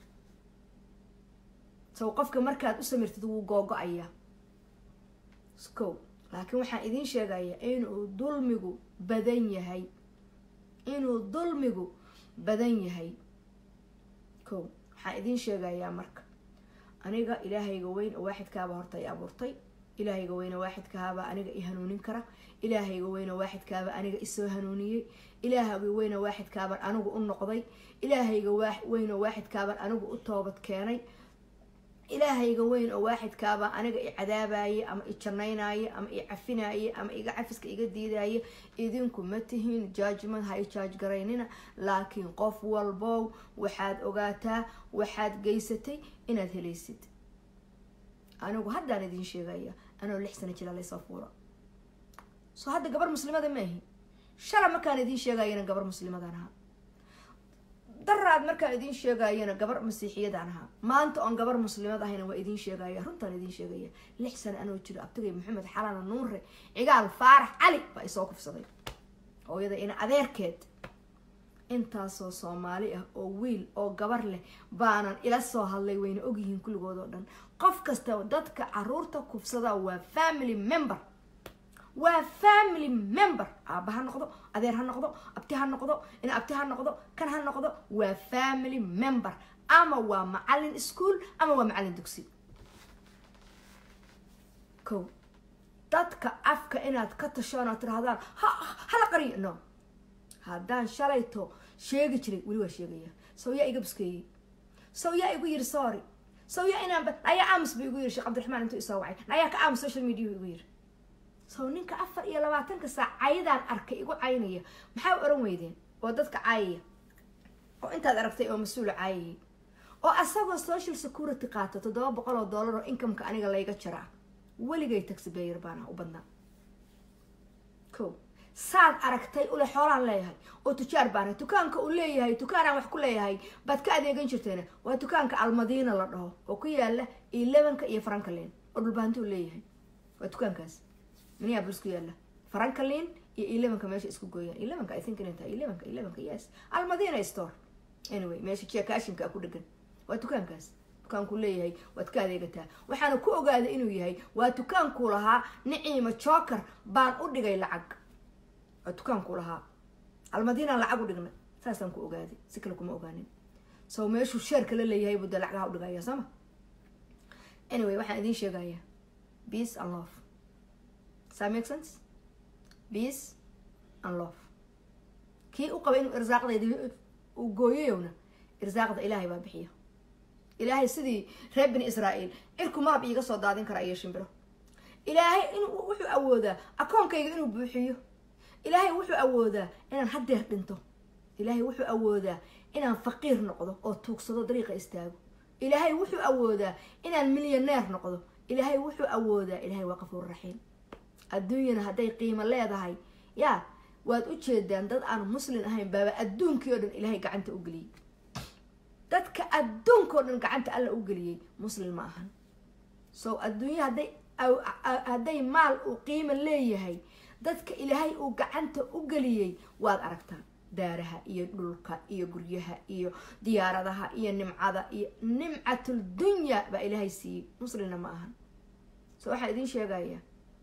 sow qofka markaad u samirtid wuu googo-ayaa kow laakiin waxaan idiin sheegayaa inuu dulmigu badan yahay inuu dulmigu badan yahay kow waxaan idiin sheegayaa marka aniga ilaahayga weyn oo waaxidkaaba horta i abuurtay ilaahayga weyne waaxidkahaaba aniga i hanuunin kara ilaahayga weyne waaxidkaaba aniga isoo hanuuniyey ilaahayga weyne waaxidkaaban anigu u noqday ilaahayga weyne waaxidkaaban anigu u toobad keenay ilaahayga weyn oo waaxidkaaba aniga i cadaabaye ama i janaynaye ama i cafinaye ama iga cafiska iga diidaye idinku ma tihiin judgment ha i jaaj garaynina laakiin qof walbow waxaad ogaataa waxaad geysatay inaad helaysid anigu haddaan idiin sheegaya anoo lix sano jira laysoo fuuro soo hadda gabar muslimada ma ahi shala markaan idiin sheegayana gabar muslimadaan ahaa daraad markaan idiin sheegayana gabar masiixiyadaan ahaa maanta oon gabar muslimad ahayna waa idiin sheegaya runtaan idiin sheegaya lix sano anoo jiro abtigay maxamed xalana nuure cigaal faarax cali baa isoo kufsaday hooyada ina adeerkeed intaasoo soomaali ah oo wiil oo gabar leh baanan ila soo hadlay wayna ogyihiin kulligood oo dhan qof kasta dadka caruurta kufsada waa family member waa family member aaba ha noqdo adeer ha noqdo abti ha noqdo ina abti ha noqdo kan ha noqdo waa family member ama waa macalin school ama waa macalin dugsi ko dadka afka inaad ka tashoon aad tirahdaan ha hala qariyo no haddaan shalayto sheegi jiray weli waa sheegaya sow yaa iga buskeeyey sow yaa igu yiri sorry sow yaa inaan nayaa aamus ba igu yiri sheekh cabdiraxmaan intuu isoo wacay nayaa ka aamus social media igu yiri sow ninka afar iyo labaatanka saac cayadaan arkay igu caynaya maxaa oran weydeen oo dadka caayaya oo intaad aragtay oo mas-uula caayayay oo asagoo social security qaato toddoba boqol oo dollar oo incomeka aniga layga jaraa weligay taxibayer baana u badnaa ko saad aragtay ule xoolaan leeyahay oo tujaar baana dukaanka uu leeyahay dukaanaan wax ku leeyahay baad ka adeegan jirteen waa dukaanka almadiina la dhaho oo ku yaala elevenka iyo franklin oo dhulbaanti uu leeyahay waa dukaankaas minneapolis ku yaala franklin iyo elevenka meesha isku gooyaan elevenka i think inay tahay elevenka elevenka yes almadina store anyway meesha jeekaashinka ku dhegan waa dukaankaas dukaanku leeyahay waad ka adeegataa waxaana ku ogaaday inuu yahay waa dukaankuu lahaa niciima joker baan u dhigay lacag waa dukaankuu lahaa almadiinaan lacag u dhigna saasaan ku ogaaday si kale kuma ogaanin so meeshuu sheerka la leeyahay buu dee lacagaha u dhigaya sooma anyway waxaan idiin sheegayaa peace and love saa make sense peace and love kii u qaba inuu irsaaqdayda uu gooyayowna irsaaqda ilaahay baa bixiya ilaahay sidii reer bani israa'iil cirku maab iiga soo daadin kara iyo shimbiro ilaahay in wuxuu awoodaa akoonkayga inuu buuxiyo ilaahay wuxuu awoodaa inaan haddeer dhinto ilaahay wuxuu awoodaa inaan faqiir noqdo oo tuugsado dariiqa istaago ilaahay wuxuu awoodaa inaan milyaneer noqdo ilaahay wuxuu awoodaa ilaahay waa qafuur raxiim adduunyana hadday qiimo leedahay yaa waad u jeedaan dad aan muslin ahayn baaba adduunkii oo dhan ilaahay gacanta u geliyey dadka adduunka oo dhan gacanta alla u geliyey muslin ma ahan so adduunya hadday hadday maal uu qiimo leeyahay dadka ilaahay uu gacanta u geliyey waad aragtaa daaraha iyo dhulka iyo guryaha iyo diyaaradaha iyo nimcada iyo nimcatul dunya baa ilaahay siiyey muslimna ma ahan so waxaan idiin sheegayaa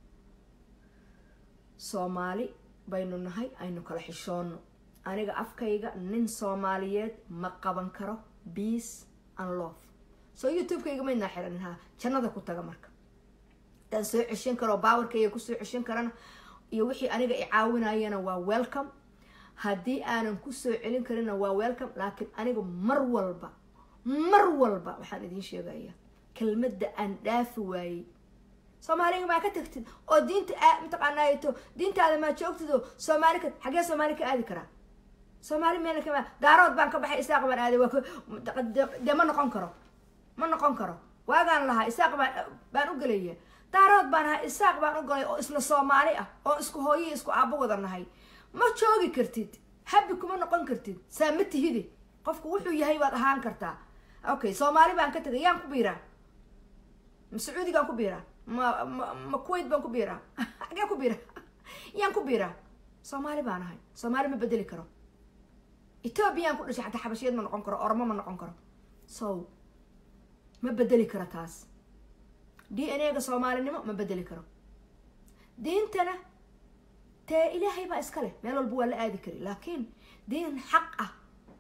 soomaali baynu nahay aynu kala xishoono aniga afkayga nin soomaaliyeed ma qaban karo peace and love so youtube-kayga maynaa xiranin ha jannada ku taga marka hadaan soo ceshan karo baawarkayga kusoo ceshan karana iyo wixii aniga i caawinayana waa welcome haddii aanan kusoo celin karina waa welcome laakiin aniga mar walba mar walba waxaan idiin sheegayaa kelmadda aan dhaafi waayey soomaaliga maa ka tagtid oo diinta mataqaanaato diintaada maa joogtid oo soomaali ka xaggee soomaali ka aadi karaa soomaali meelna kama daarood baan ka baxay isaaq baan aaday waa dee ma noqon karo ma noqon karo waagaan lahaa isaaq baan baan u gelaya daarood baan ahaa isaaq baan u galay oo isla soomaali ah oo isku hooyii isku aabo wada nahay ma joogi kartid habi kuma noqon kartid saa ma tihide qofku wuxuu yahay baad ahaan kartaa okay soomaali baan ka tegay yaan ku biiraa ma sacuudigaan ku biiraa ma ma ma kuwait baan ku biiraa xagee ku biiraa yaan ku biiraa soomaali baan ahay soomaali ma bedeli karo ethoobiyan ku dhashay xataa xabashiyad ma noqon karo ormo ma noqon karo so ma bedeli karo taas d n a ga soomaalinimo ma bedeli karo diintana tee ilaahay baa iska leh meel walba waa la aadi kari laakiin diin xaq ah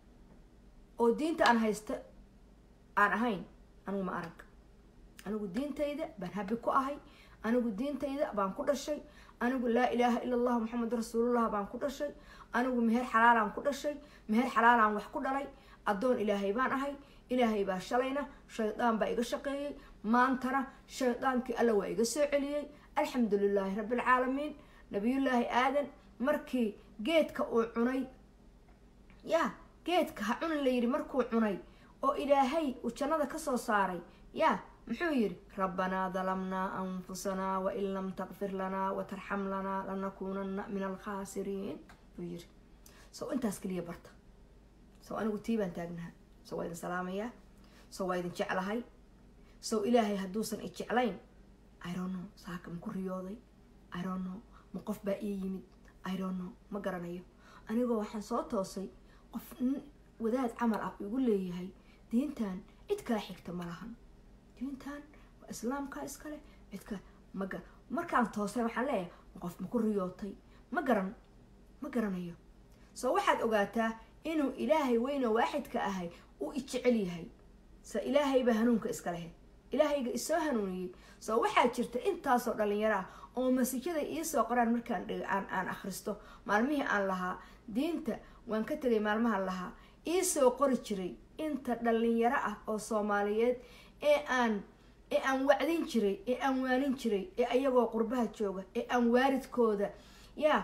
oo diinta aan haysta aan ahayn anigu ma arag anigu diintayda baan habi ku ahay anigu diintayda baan ku dhashay anigu laa ilaaha ila allah maxamed rasuulullah baan ku dhashay anigu meher xalaalaan ku dhashay meher xalaalaan wax ku dhalay addoon ilaahay baan ahay ilaahay baa shalayna shaydaan baa iga shaqeeyey maantana shaydaankii alla waa iga soo celiyey alxamdu lilaahi rabbilcaalamiin nabiyullaahi aadan markii geedka uu cunay ya geedka ha cunin la yidhi markuu cunay oo ilaahay uu jannada kasoo saaray ya muxuu yidhi rabbanaa dalamnaa anfusanaa wain lam taqfir lanaa watarxam lanaa lanakuunana min alkhaasiriin buu yidhi so intaas keliya barta so anigu tii baan taagnaha so waa idin salaamayaa so waa idin jeclahay so ilaahay hadduusan i jeclayn irono saaka ma ku riyooday irono ma qof baa ii yimid irono ma garanayo anigoo waxaan soo toosay qof wadaad camal ah igu leeyahay diintan cid kala xigta ma lahan diintan waa islaamka iskale cidka maga markaan toosay waxaan leeyahay qof ma ku riyootay ma garan ma garanayo soo waxaad ogaataa inuu ilaahay weyno waaxidka ahay uu i jecel yahay se ilaahaybaa hanuunka iska lehe ilaahayga isoo hanuuniyey soo waxaa jirta intaasoo dhalinyaro ah oo masijada iisoo qoraan markaan aan aan akhristo maalmihii aan lahaa diinta waan ka tegay maalmahan lahaa iisoo qori jiray inta dhalinyaro ah oo soomaaliyeed ee aan ee aan wacdin jiray ee aan waanin jiray ee ayagoo qurbaha jooga ee aan waaridkooda yaa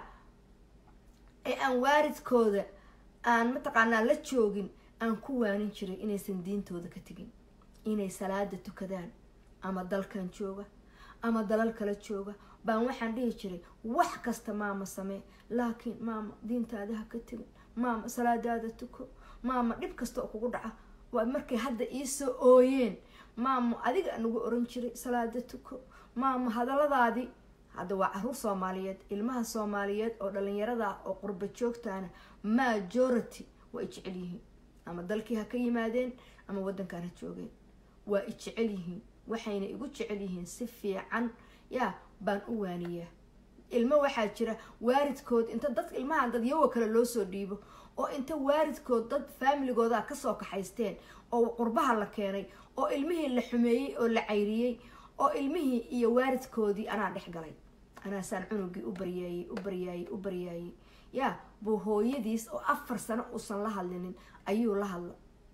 ee aan waaridkooda aan mataqaanaa la joogin aan ku waanin jiray inaysan diintooda ka tegin inay salaada tukadaan ama dalkan jooga ama dalal kala jooga baan waxaan dhihi jiray wax kasta maama samee laakiin maama diintaada ha ka tegin maama salaadaada tuko maama dhib kasta oo kugu dhaca waa markay hadda iisoo ooyeen maama adiga nagu oran jiray salaada tuko maama hadalladaadii hadda waa caruur soomaaliyeed ilmaha soomaaliyeed oo dhalinyarada ah oo qurba joogtaana majority waa i jecel yihiin ama dalkii ha ka yimaadeen ama wadankan ha joogeen waa i jecel yihiin waxayna igu jecel yihiin si fiican yaa baan u waaniyaa ilmo waxaa jira waaridkood inta dad ilmahan dad yawa kale loo soo dhiibo oo inta waaridkood dad faamiligooda kasoo kaxaysteen oo qurbaha la keenay oo ilmihii la xumeeyey oo la cayriyey oo ilmihii iyo waaridkoodii anaa dhex galay anaasaan cunugii u baryaayey u baryaayey u baryaayey yaa buu hooyadiis oo afar sano uusan la hadlinin ayuu la hadla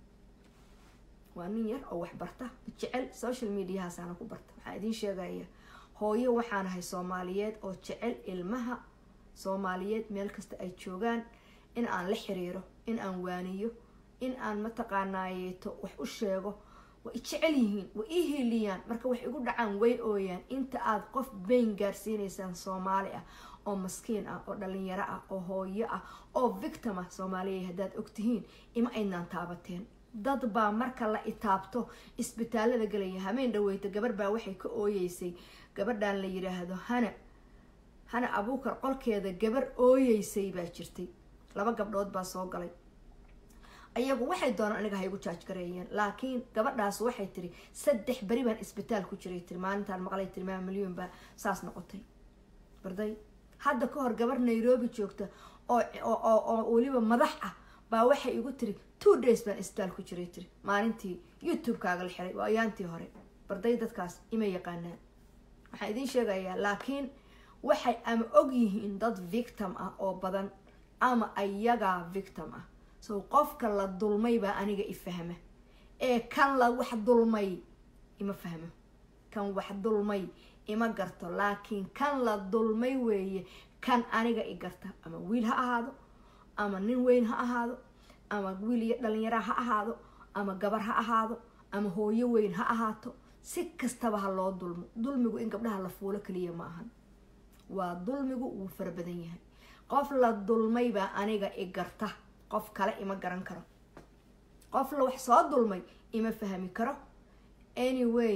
waa nin yar oo wax barta jecel social mediahaasaana ku barta waxaan idiin sheegaya hooyo waxaan ahay soomaaliyeed oo jecel ilmaha soomaaliyeed meel kasta ay joogaan in aan la xiriiro in aan waaniyo in aan mataqaanaayeeto wax u sheego way jecel yihiin way ii hiiliyaan marka wax igu dhacaan way ooyaan inta aada qof bayn gaarsiinaysaan soomaali ah oo maskiin ah oo dhalinyaro ah oo hooyo ah oo victim ah soomaaliya haddaad ogtihiin ima aydnaan taabateen dad baa marka la itaabto isbitaalada galaya hameen dhaweyta gabar baa waxay ka ooyeysay gabadhan la yiraahdo hana hana abuukar qolkeeda gabar ooyeysay baa jirtay laba gabdhood baa soo galay ayagu waxay doonaan aniga haygu jaaj gareeyeen laakiin gabadhaas waxay tiri saddex beri baan isbitaal ku jiray tiri maalintaan maqlay tiri maa milyuun baa saas noqotay barday hadda ka hor gabar nairobi joogta oo oo weliba madax ah baa waxay igu tiri two days baan isbitaal ku jiray tiri maalintii youtube-kaaga la xiray waa ayaantii hore barday dadkaas ima yaqaanaan waxaan idiin sheegayaa laakiin waxay ama og yihiin dad victim ah oo badan ama ayagaa victim ah so qofka la dulmay baa aniga i fahma ee kan la wax dulmay ima fahmo kan wax dulmay ima garto laakiin kan la dulmay weeye kan aniga i garta ama wiil ha ahaado ama nin weyn ha ahaado ama wiil iyo dhalinyara ha ahaado ama gabar ha ahaado ama hooyo weyn ha ahaato si kastaba ha loo dulmo dulmigu in gabdhaha la fuulo kaliya ma ahan waa dulmigu wuu fara badan yahay qof la dulmay baa aniga i garta qof kale ima garan karo qof la wax soo dulmay ima fahmi karo anyway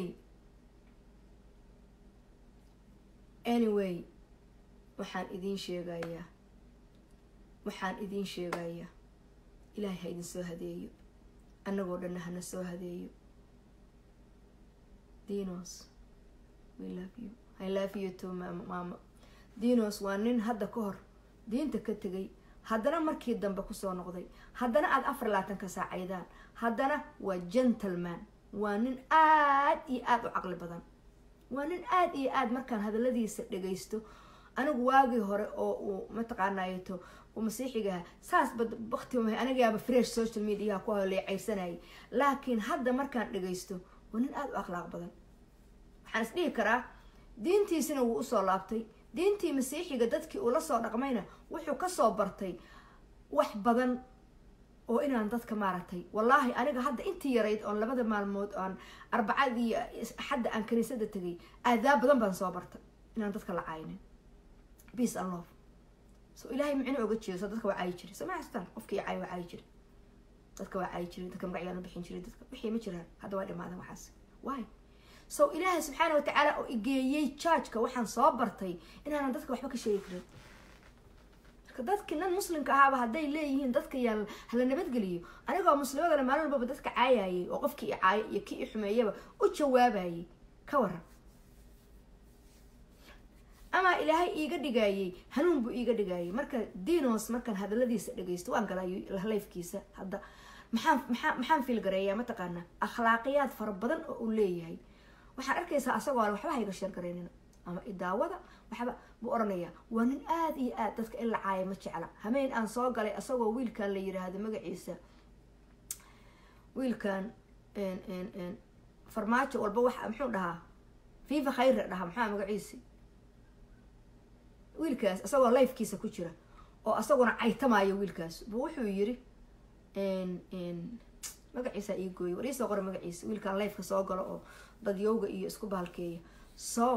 anyway waxaan idiin sheegayaa waxaan idiin sheegayaa ilaahay ha idin soo hadeeyo annagoo dhanna hana soo hadeeyo dinos we love you i love you too maama dinos waa nin hadda ka hor diinta ka tegay haddana markii dambe kusoo noqday haddana aada afar labaatanka saacaydaan haddana waa gentleman waa nin aada iyo aada u caqli badan waa nin aada iyo aada markaan hadaladiisa dhagaysto anigu waagii hore oo uu mataqaanayeto uu masiixigaha saas bakti anigaaba fresh social mediaha ku leecaysanayay laakiin hadda markaan dhagaysto waa nin aada u akhlaaq badan waxaan is dhihi karaa diintiisina wuu usoo laabtay diintii masiixiga dadkii uu la soo dhaqmayna wuxuu kasoo bartay wax badan oo inaan dadka maaragtay wallaahi aniga hadda intii yarayd oon labada maalmood oon arbacadii axadda aan kaniisada tegay aadaab badan baan soo bartay inaan dadka la caynin peace and love so ilaahay micno oga jeedo so dadka waa caayi jiray soo ma xastaan qofkii caay waa caayi jiray dadka waa caayi jiray dadka magacyaan u bixin jiray dadka wixii ma jiraan hadda waa dhimaadan waxaas why so ilaahay subxaana watacaala oo igeeyey jaajka waxaan soo bartay inaanan dadka waxba ka sheegi karin marka dadkii nan muslimka ahaaba hadday leeyihiin dadka yaa hala nabadgeliyo anigoo muslimadana maalin walbaba dadka caayayay oo qofkii i caayo iyo kii i xumeeyaba u jawaabayay ka waran amaa ilaahay iiga dhigayay hanuun buu iiga dhigayay marka dinos markaan hadaladiisa dhagaysto waan galaa lifkiisa hadda maxaan maxaa maxaan fiilgareeyaa mataqaanaa akhlaaqiyaad fara badan oo uu leeyahay waxaan arkaysaa asagoo ale waxba hayga sheergaraynina ama idaawada waxba buu oranayaa waa nin aada iyo aad dadka in la caaya ma jecla hameen aan soo galay asagoo wiilkan la yiraahdo magaciisa wiilkan farmaajo walba waxa muxuu dhahaa fifa khayra dhahaa maxaa magaciisi wiilkaas asagoo lifekiisa ku jira oo asaguna caytamaayo wiilkaas bu wuxuu yiri magaciisa ii gooyay war iisoo qora magaciisa wiilkan lifeka soo galo oo dadyowga iyo isku bahalkeeya so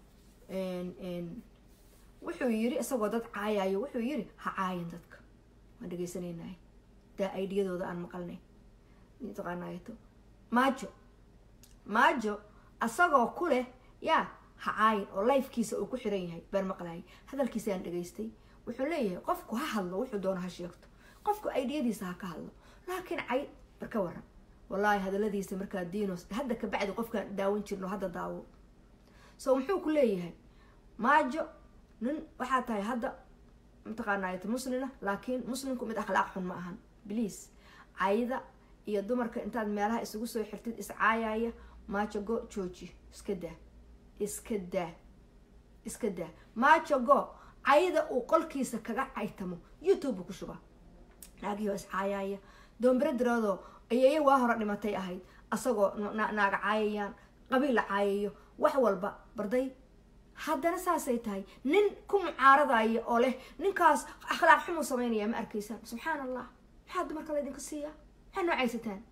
wuxuu yiri isagoo dad caayayo wuxuu yiri ha caayin dadka waan dhegeysanaynahay daa aidiyadooda aan maqalnay taqaanayato maajo maajo asagoo ku leh yaa ha caayin oo lifekiisa uu ku xiran yahay baan maqlayay hadalkiisa aan dhegaystay wuxuu leeyahay qofku ha hadlo wuxuu doono ha sheegto qofku aidiyadiisa ha ka hadlo laakiin cay bar ka waran wallaahi hadaladiisa markaa dinos hadda kabacdi qofkaan daawan jirno hadda daawo so muxuu ku leeyahay maajo nin waxaa tahay hadda mataqaanayt muslina laakiin muslimku mid akhlaaq xun ma ahan bliase cayda iyo dumarka intaad meelaha isugu soo xirtid iscaayaya maajo go jooji iska daa iska daa iska daa maajo go cayda uu qolkiisa kaga caytamo youtube ku shuba naagihoo iscaayaya doombere diroodoo ayeeya waa hore dhimatay ahayd asagoo naaga caayayaan qabiil la caayayo wax walba barday haddana saasay tahay nin ku mucaaradaya oo leh ninkaas akhlaaq xumuu sameynaya ma arkaysaan subxaan allah maxaa dumarka laydinka siiyaa maxaa noo caysataan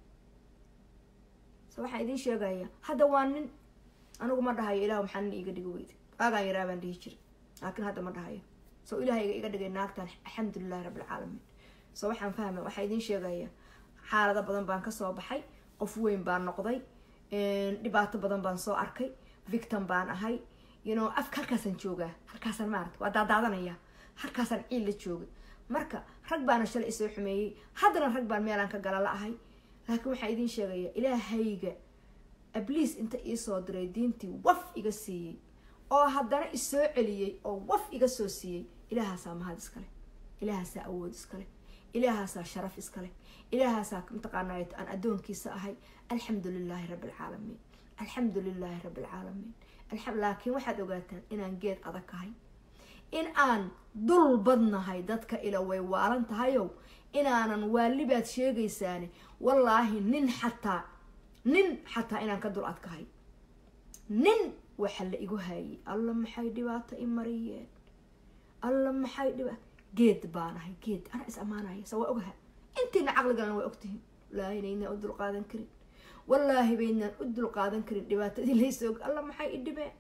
so waxaan idiin sheegaya hadda waa nin anigu ma dhahayo ilah maxaa nin iiga dhigi weyda waagaan yaraa baan dhihi jira laakiin hadda ma dhahayo so ilahayga iga dhigay naagtan alxamdulilahi rabbilcaalamiin so waxaan fahmay waxaa idiin sheegaya xaalado badan baan kasoo baxay qof weyn baan noqday dhibaato badan baan soo arkay victim baan ahay you know afka halkaasaan joogaa halkaasaan maarata waa daadaadanaya halkaasaan ciil la joogay marka rag baana shalay isoo xumeeyey haddana rag baan meelaan ka gala la ahay laakiin waxaa idiin sheegaya ilaahayga abliis inta iisoo diray diintii waf iga siiyey oo haddana isoo celiyey oo waf iga soo siiyey ilaahaasaa mahad iskale ilaahaasaa awood iskale ilaahaasaa sharaf iskale ilaahaasaa mataqaanay aan addoonkiisa ahay alxamdu lilaahi rabbi alcaalamiin alxamdu lilaahi rabbi alcaalamiin laakiin waxaad ogaataan inaan geed adag ahay in aan dul badnahay dadka ila way waalan tahayow inaanan waalibaad sheegaysaane wallaahi nin xataa nin xataa inaan ka dul adkahay nin waxa la igu haayay alla maxay dhibaato i mariyeen alla maxay dhiba geed baanahay geed anaa is ammaanaya sa waa ogaha intiina caqligalana waa ogtihiin wallaahi naynaan u dulqaadan karin wallaahi baynaan u dulqaadan karin dhibaatadii laysoo alla maxay i dhibeen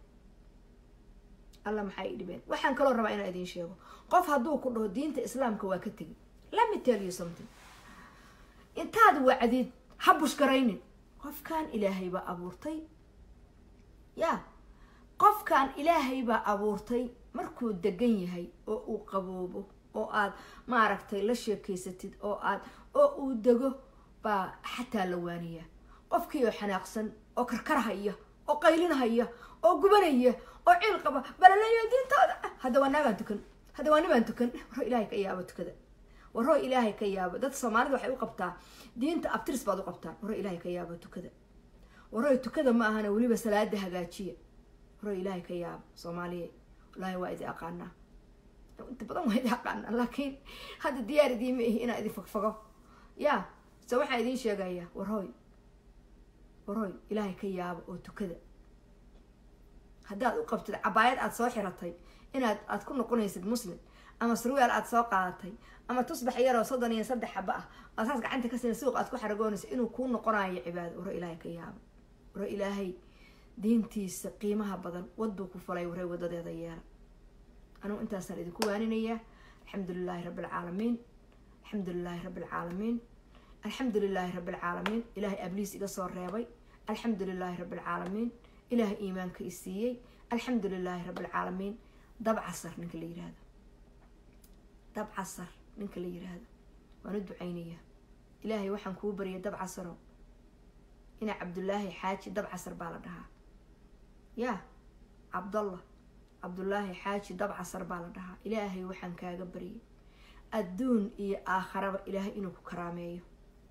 alla maxay i dhibeen waxaan kaloo rabaa inaan idiin sheego qof hadduu ku dhaho diinta islaamka waa ka tegi let me tell you something intaad wacdid ha bushgaraynin qofkan ilaahay baa abuurtay ya qofkan ilaahay baa abuurtay markuu degan yahay oo uu qaboobo oo aad maaragtay la sheekeysatid oo aad oo uu dego baa xataa la waaniyaa qofkii oo xanaaqsan oo karkarhaya oo qaylinhaya oo gubanaya oo ciil qaba balaleeyo diintooda hadda waa naagaan tukan hadda waa nibaan tukan waroo ilaahay ka yaabo tukada waroo ilaahay ka yaabo dad soomaalida waxay u qabtaa diinta abtiris baad u qabtaan waroo ilaahay ka yaabo tukada waroo tukada ma ahana weliba salaada hagaajiya waroo ilaahay ka yaabo soomaaliya wallaahi waa idi aqaanaa inta badan waa idi aqaanaa laakiin hadda diyaar idiima ihi inaa idin fagfago ya se waxaa idiin sheegaya warhooy warhooy ilaahay ka yaabo oo tukada haddaad u qabtid cabaayad aada soo xiratay inaad aad ku noqonaysid muslim ama sarwaal aada soo qaadatay ama tusbax yaroo soddon iyo saddex xaba ah aad saas gacanta ka sina suuq aad ku xaragoonaysa inuu kuu noqonayo cibaado waro ilaahay ka yaabo waro ilaahay diintiisa qiimaha badan waduu ku falay waray wadadeeda yeela anugu intaasaan idinku waaninayaa alxamdu lilaahi rabbi alcaalamiin alxamdu lilaahi rabbi alcaalamiin alxamdu lilaahi rabbi alcaalamiin ilaahay abliis iga soo reebay alxamdu lilaahi rabbi alcaalamiin ilaahay iimaanka i siiyey alxamdu lilaahi rabbi alcaalamiin dab casar ninka la yihahdo dab casar ninka la yiraahdo waan u ducaynayaa ilaahay waxaan kuu baryay dab casaro ina cabdullaahi xaaji dab casar baa la dhahaa ya cabdallah cabdullaahi xaaji dab casar baa la dhahaa ilaahay waxaan kaaga baryay adduun iyo aakharaba ilaahay inuu ku karaameeyo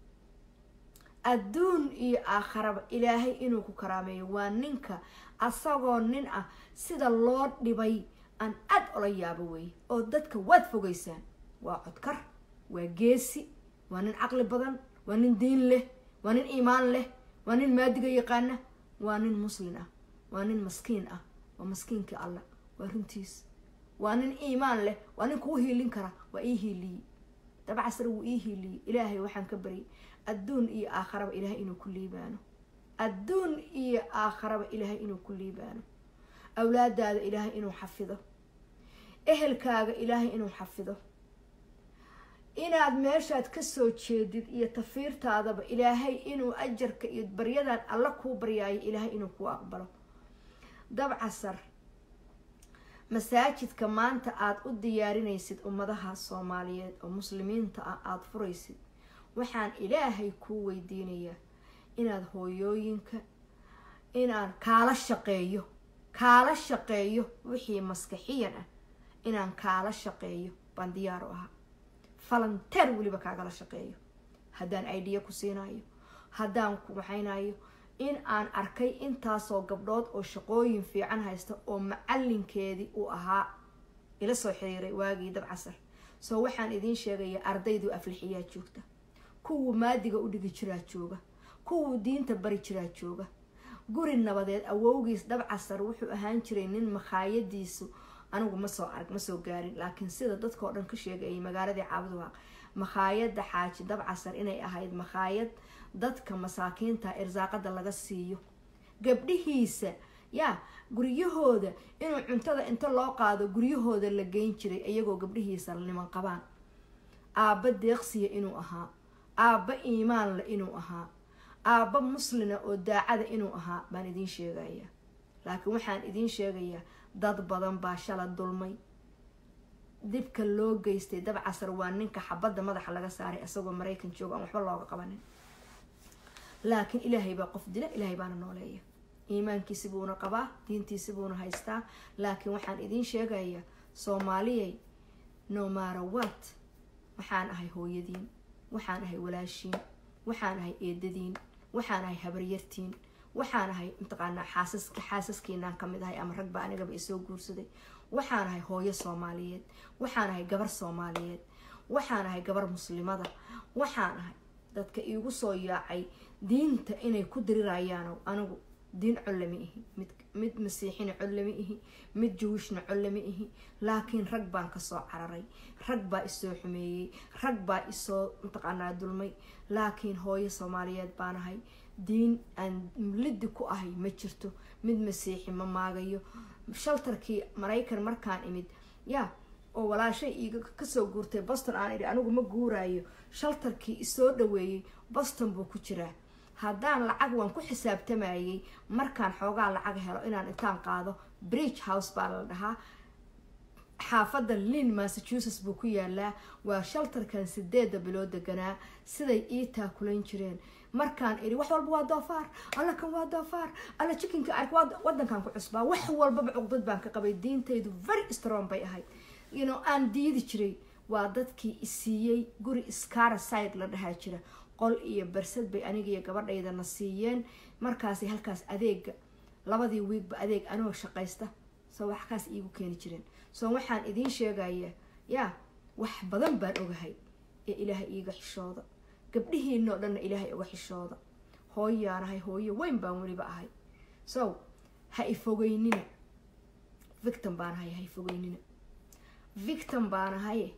adduun iyo aakharaba ilaahay inuu ku karaameeyo waa ninka asagoo nin ah sida loo dhibay aan aad ola yaabo weeye oo dadka waad fogeysaan waa codkar waa geesi waa nin caqli badan waa nin diin leh waa nin iimaan leh waa nin maadiga yaqaana waa nin muslin ah waa nin maskiin ah waa maskiinkii allah waa runtiis waa nin iimaan leh waa nin kuu hiilin kara waa ii hiiliyey dabcasar wuu ii hiiliyey ilaahay waxaan ka baryay adduun iyo aakharaba ilaahay inuu ku liibaano adduun iyo aakharaba ilaahay inuu ku liibaano awlaadaada ilaahay inuu xafido ehelkaaga ilaahay inuu xafido inaad meeshaad kasoo jeedid iyo tafiirtaadaba ilaahay inuu ajarka iyo baryadan alla kuu baryaayo ilaahay inuu kuu aqbalo dabcasar masaajidka maanta aada u diyaarinaysid ummadaha soomaaliyeed oo muslimiinta ah aada furaysid waxaan ilaahay kuu weydiinayaa inaad hooyooyinka inaan kaala shaqeeyo kaala shaqeeyo wixii maskaxiyan ah inaan kaala shaqeeyo baan diyaar u ahaa falanteer weliba kaagala shaqeeyo haddaan idea ku siinayo haddaan ku waxaynayo in aan arkay intaasoo gabdhood oo shaqooyin fiican haysta oo macalinkeedii uu ahaa ila soo xiriiray waagii dabcasar soo waxaan idiin sheegayaa ardaydu aflixiyaa joogta kuwuu maadiga u dhigi jiraa jooga kuwuu diinta bari jiraa jooga guri nabadeed awowgiis dabcasar wuxuu ahaan jiray nin makhaayadiisu anigu ma soo arag ma soo gaarin laakiin sida dadkao dhan ka sheegayay magaaladii caabuduwaaq makhaayadda xaaji dabcasar inay ahayd makhaayad dadka masaakiinta irsaaqada laga siiyo gabdhihiisa yaa guryahooda inuu cuntada inta loo qaado guryahooda la geyn jiray iyagoo gabdhihiisa niman qabaan aabba deeqsiya inuu ahaa aabba iimaanle inuu ahaa aabba muslina oo daacada inuu ahaa baan idiin sheegayaa laakiin waxaan idiin sheegayaa dad badan baa shala dulmay dibka loo geystay dabcasar waa ninka xabadda madaxa laga saaray isagoo maraykan jooga aan waxba looga qabanin laakiin ilaahay baa qof dila ilaahay baana nooleeya iimaankiisi buuna qabaa diintiisi buuna haystaa laakiin waxaan idiin sheegayaa soomaaliyay no maara wat waxaan ahay hooyadiin waxaan ahay walaashiin waxaan ahay eedadiin waxaan ahay habaryartiin waxaan ahay mataqaanaa xaasas xaasaskiinaan kamid ahay ama rag baa anigaba isoo guursaday waxaan ahay hooyo soomaaliyeed waxaan ahay gabar soomaaliyeed waxaan ahay gabar muslimada waxaan ahay dadka iigu soo yaacay diinta inay ku dirirayaan anigu diin colle ma ihi mid mid masiixina colle ma ihi mid jawishna colle ma ihi laakiin rag baan kasoo cararay rag baa isoo xumeeyey rag baa isoo mataqaanaa dulmay laakiin hooyo soomaaliyeed baan ahay diin aan liddi ku ahay ma jirto mid masiixi ma maagayo shaltarkii maraykan markaan imid yaa oo walaashay iiga kasoo guurtay boston aan idhi anigu ma guuraayo shaltarkii isoo dhaweeyey boston buu ku jiraa haddaan lacag waan ku xisaabtamayay markaan xoogaa lacag helo inaan intaan qaado bridge house baa la dhahaa xaafadda lin massachusetts buu ku yaalaa waa shaltarkan sideeda bilood deganaa siday ii taakulayn jireen markaan idhi wax walba waa doofaar alla kan waa doofaar alla jikinka ark wadankan ku cusbaa wax walbaba cuqdad baan ka qabay diintaydu very strong bay ahayd you know aan diidi jiray waa dadkii isiiyey guri scara side la dhahaa jira qol iyo barsad bay aniga iyo gabadhaydana siiyeen markaasay halkaas adeega labadii wiigba adeeg anoo shaqaysta soo waxkaas iigu keeni jireen soo waxaan idiin sheegaya yaa wax badan baan ogahay ee ilaahay iiga xishooda gabdhihiinoo dhanna ilaahay uga xishooda hooyaanahay hooyo weyn baan weliba ahay so ha ifogeynina victim baanahay ha ifogeynina victim baanahaye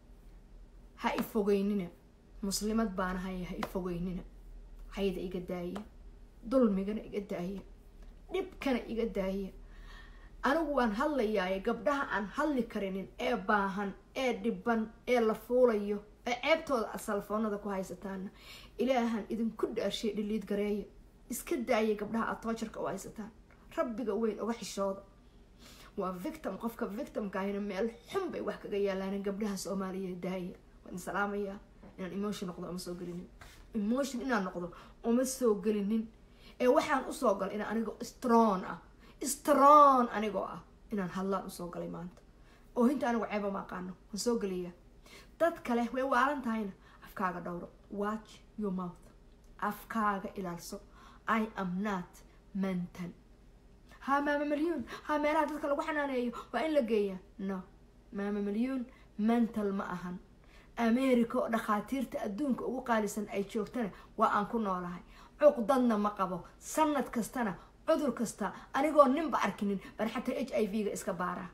ha ifogeynina muslimad baanahaye ha ifogeynina hayda iga daaya dulmigana iga daaya dhibkana iga daaya anigu waan hadlayaaye gabdhaha aan hadli karinin ee baahan ee dhiban ee la fuulayo ee ceebtooda aad salfoonada ku haysataana ilaahan idinku dhaashay dhiliid gareeya iska daaya gabdhaha aad toojarka u haysataan rabbiga weyn uga xishooda waa victim qofka victimkaahina meel xun bay wax kaga yaalaan gabdhaha soomaaliya daaya waan salaamayaa inaan emotion noqdo uma soo gelinin emotion inaan noqdo uma soo gelinin ee waxaan usoo galay inaan anigo strong ah strong anigoo ah inaan hadlaan usoo galay maanta oo hinta anigu ceeba ma aqaano waan soo geliya dad kale way waalan tahayna afkaaga dhowro watch your mouth afkaaga ilaalso i am not mental ha maama milyuun ha meelaha dadka lagu xanaaneeyo waa in la geeyaa no maama milyuun mental ma ahan america oo dhakhaatiirta adduunka ugu qaalisan ay joogtana waa aan ku noolahay cuqdadna ma qabo sanad kastana cudur kasta anigoo ninba arkinin baan xataa h i v ga iska baaraa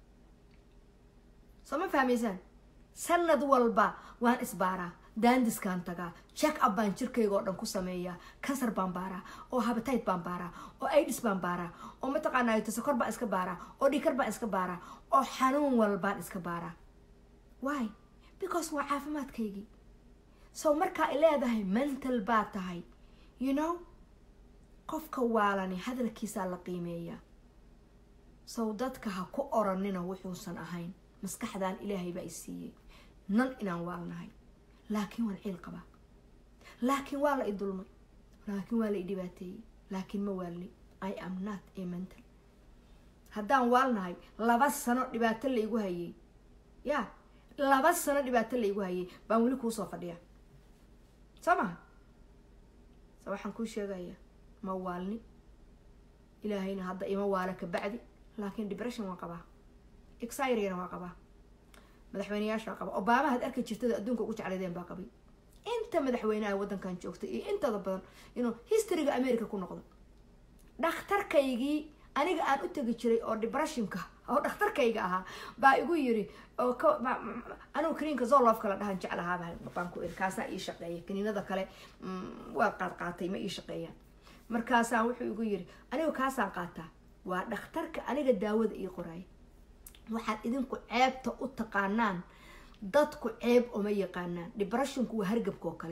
soo ma fahmaysaan sanad walba waan isbaaraa daandiskaan tagaa check up baan jirkayga oo dhan ku sameeyaa kansar baan baaraa oo habatayd baan baaraa oo aids baan baaraa oo mataqaanaa tasakor baan iska baaraa oo dhikar baan iska baaraa oo xanuun walbaan iska baaraa why because waa caafimaadkaygii so markaa ay leedahay mental baa tahay you know qofka waalani hadalkiisaa la qiimeeyaa sow dadka ha ku oranina wuxuusan ahayn maskaxdan ilaahay baa i siiyey nan inaan waalnahay laakiin waan ciil qabaa laakiin waa la i dulmay laakiin waa la i dhibaateeyey laakiin ma waalnay i am not a mental haddaan waalnahay laba sano dhibaato la igu hayay ya laba sano dhibaato la igu hayay baan weli kuusoo fadhiya soo maha so waxaan kuu sheegaya ma waalni ilaahayna hadda ima waala ka bacdi laakiin depression waan qabaa exirigana waa qabaa madaxweyneyaasha qaba obama had arki jirtada adduunka ugu jeclaydeen baa qabay inta madaxweyneha waddankan joogtay iyo intada badan inuu historyga america ku noqdo dhakhtarkaygii aniga aan u tegi jiray oo depressionka oo dhakhtarkayga ahaa baa igu yiri oo anigu kaniinka zolofka la dhahan jeclahaaba baan ku iri kaasaa ii shaqeeya kaniinada kale waa qaad qaatay ma ii shaqeeyaan markaasaa wuxuu igu yiri anigu kaasaan qaataa waa dhakhtarka aniga daawada ii qoraaya waxaad idinku ceebta u taqaanaan dadku ceeb uma yaqaanaan depressionku waa hargabka oo kale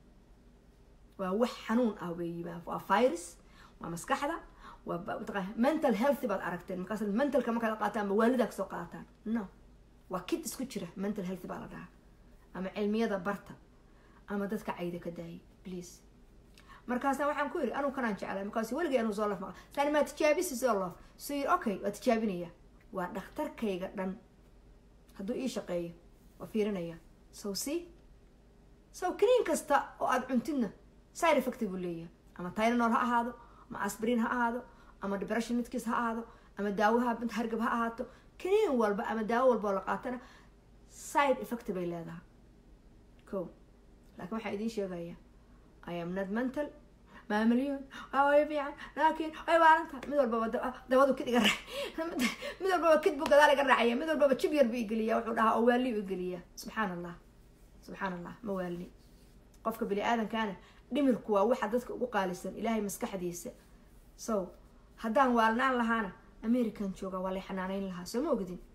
waa wax xanuun ah weeyi waa virus waa maskaxda waa mental healthy baad aragteen markaas mentalka markaad qaataan ama waalidaa kasoo qaataan no waa kid isku jira mental healthy baa la dhahaa ama cilmiyada barta ama dadka cayda ka daayay please markaasa waxaan ku yiri anuu kanaan jeclay markaas weligay anuu soo laf maqa saan maa tijaabisi soo laf suu yiri okay waa tijaabinaya waa dhakhtarkayga dhan hadduu ii shaqeeyo waa fiirinaya sow si sow kaniin kasta oo aada cuntidna side effect buu leeyahay ama tylenol ha ahaado ama asbrin ha ahaado ama depression midkiis ha ahaado ama daawaha mid hargab ha ahaato kaniin walba ama daawo walba oo la qaatana side effect bay leedahay ko laakiin waxaa idiin sheegaya i am not mental maa milyan waa way fiican laakiin way waalantaha mid walbaba dabadu kid iga raac mid walbaba kid buu gadaal iga raacaya mid walbaba jib yar buu igeliya wuxuu dhahaa oo waali u igeliya subxaan allah subxaan allah ma waalni qofka bini aadamkaana dhimirku waa waxa dadka ugu qaalisan ilaahay maskaxdiisa so haddaan waalnaan lahaana american jooga waa lay xanaaneyn lahaa soo ma ogdin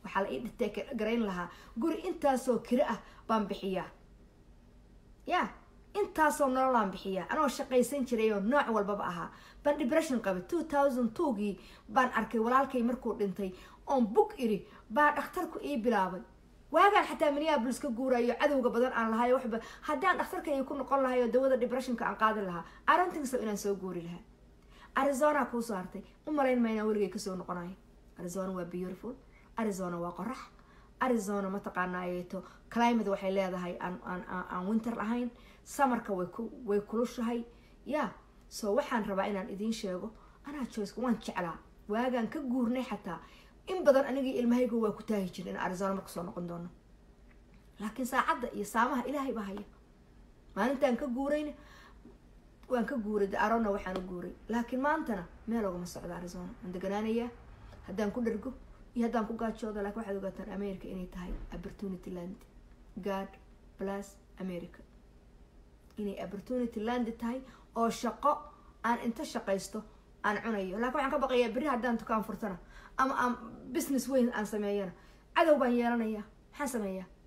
waxaa la ii dhitee garayn lahaa guri intaasoo kiro ah baan bixiyaa ya intaasoo nololaan bixiyaa anoo shaqaysan jiray oo nooc walbaba ahaa baan depression qabay two thousand twogii baan arkay walaalkay markuu dhintay oon bug iri baa dhakhtarku ii bilaabay waagaan xataa minneabolis ka guurayo cadowga badan aan lahayo waxba haddaan dhakhtarkayga ku noqon lahay oo dawada depressionka aan qaadi lahaa arintingso inaan soo guuri lahaa arizona kuusoo hartay u malayn maynaa weligay kasoo noqonayo arizona waa beautiful arizona waa qorax arizona mataqaanaayeeto climate waxay leedahay aan winter lahayn samarka way kulushahay ya so waxaan rabaa inaan idiin sheego anaa joyska waan jeclaa waagaan ka guurnay xataa in badan anigii ilmahayga waa ku taahi jira in arizona marka soo noqon doono laakiin saacadda iyo saamaha ilaahay baa haya maalintaan ka guurayna waan ka guuray arona waxaan u guuray laakiin maantana meel ogama socdo arizona waan deganaanayaa haddaan ku dhargo iyo haddaan ku gaajooda lakin waxaad ogaataan america inay tahay opportunity land god plus america inay opportunity land tahay oo shaqo aan inta shaqaysto aan cunayo laakiin waxaan ka baqayaa berri haddaan dukaan furtana ama aan business weyn aan sameeyana cadow baan yeelanayaa maxaan sameeyaa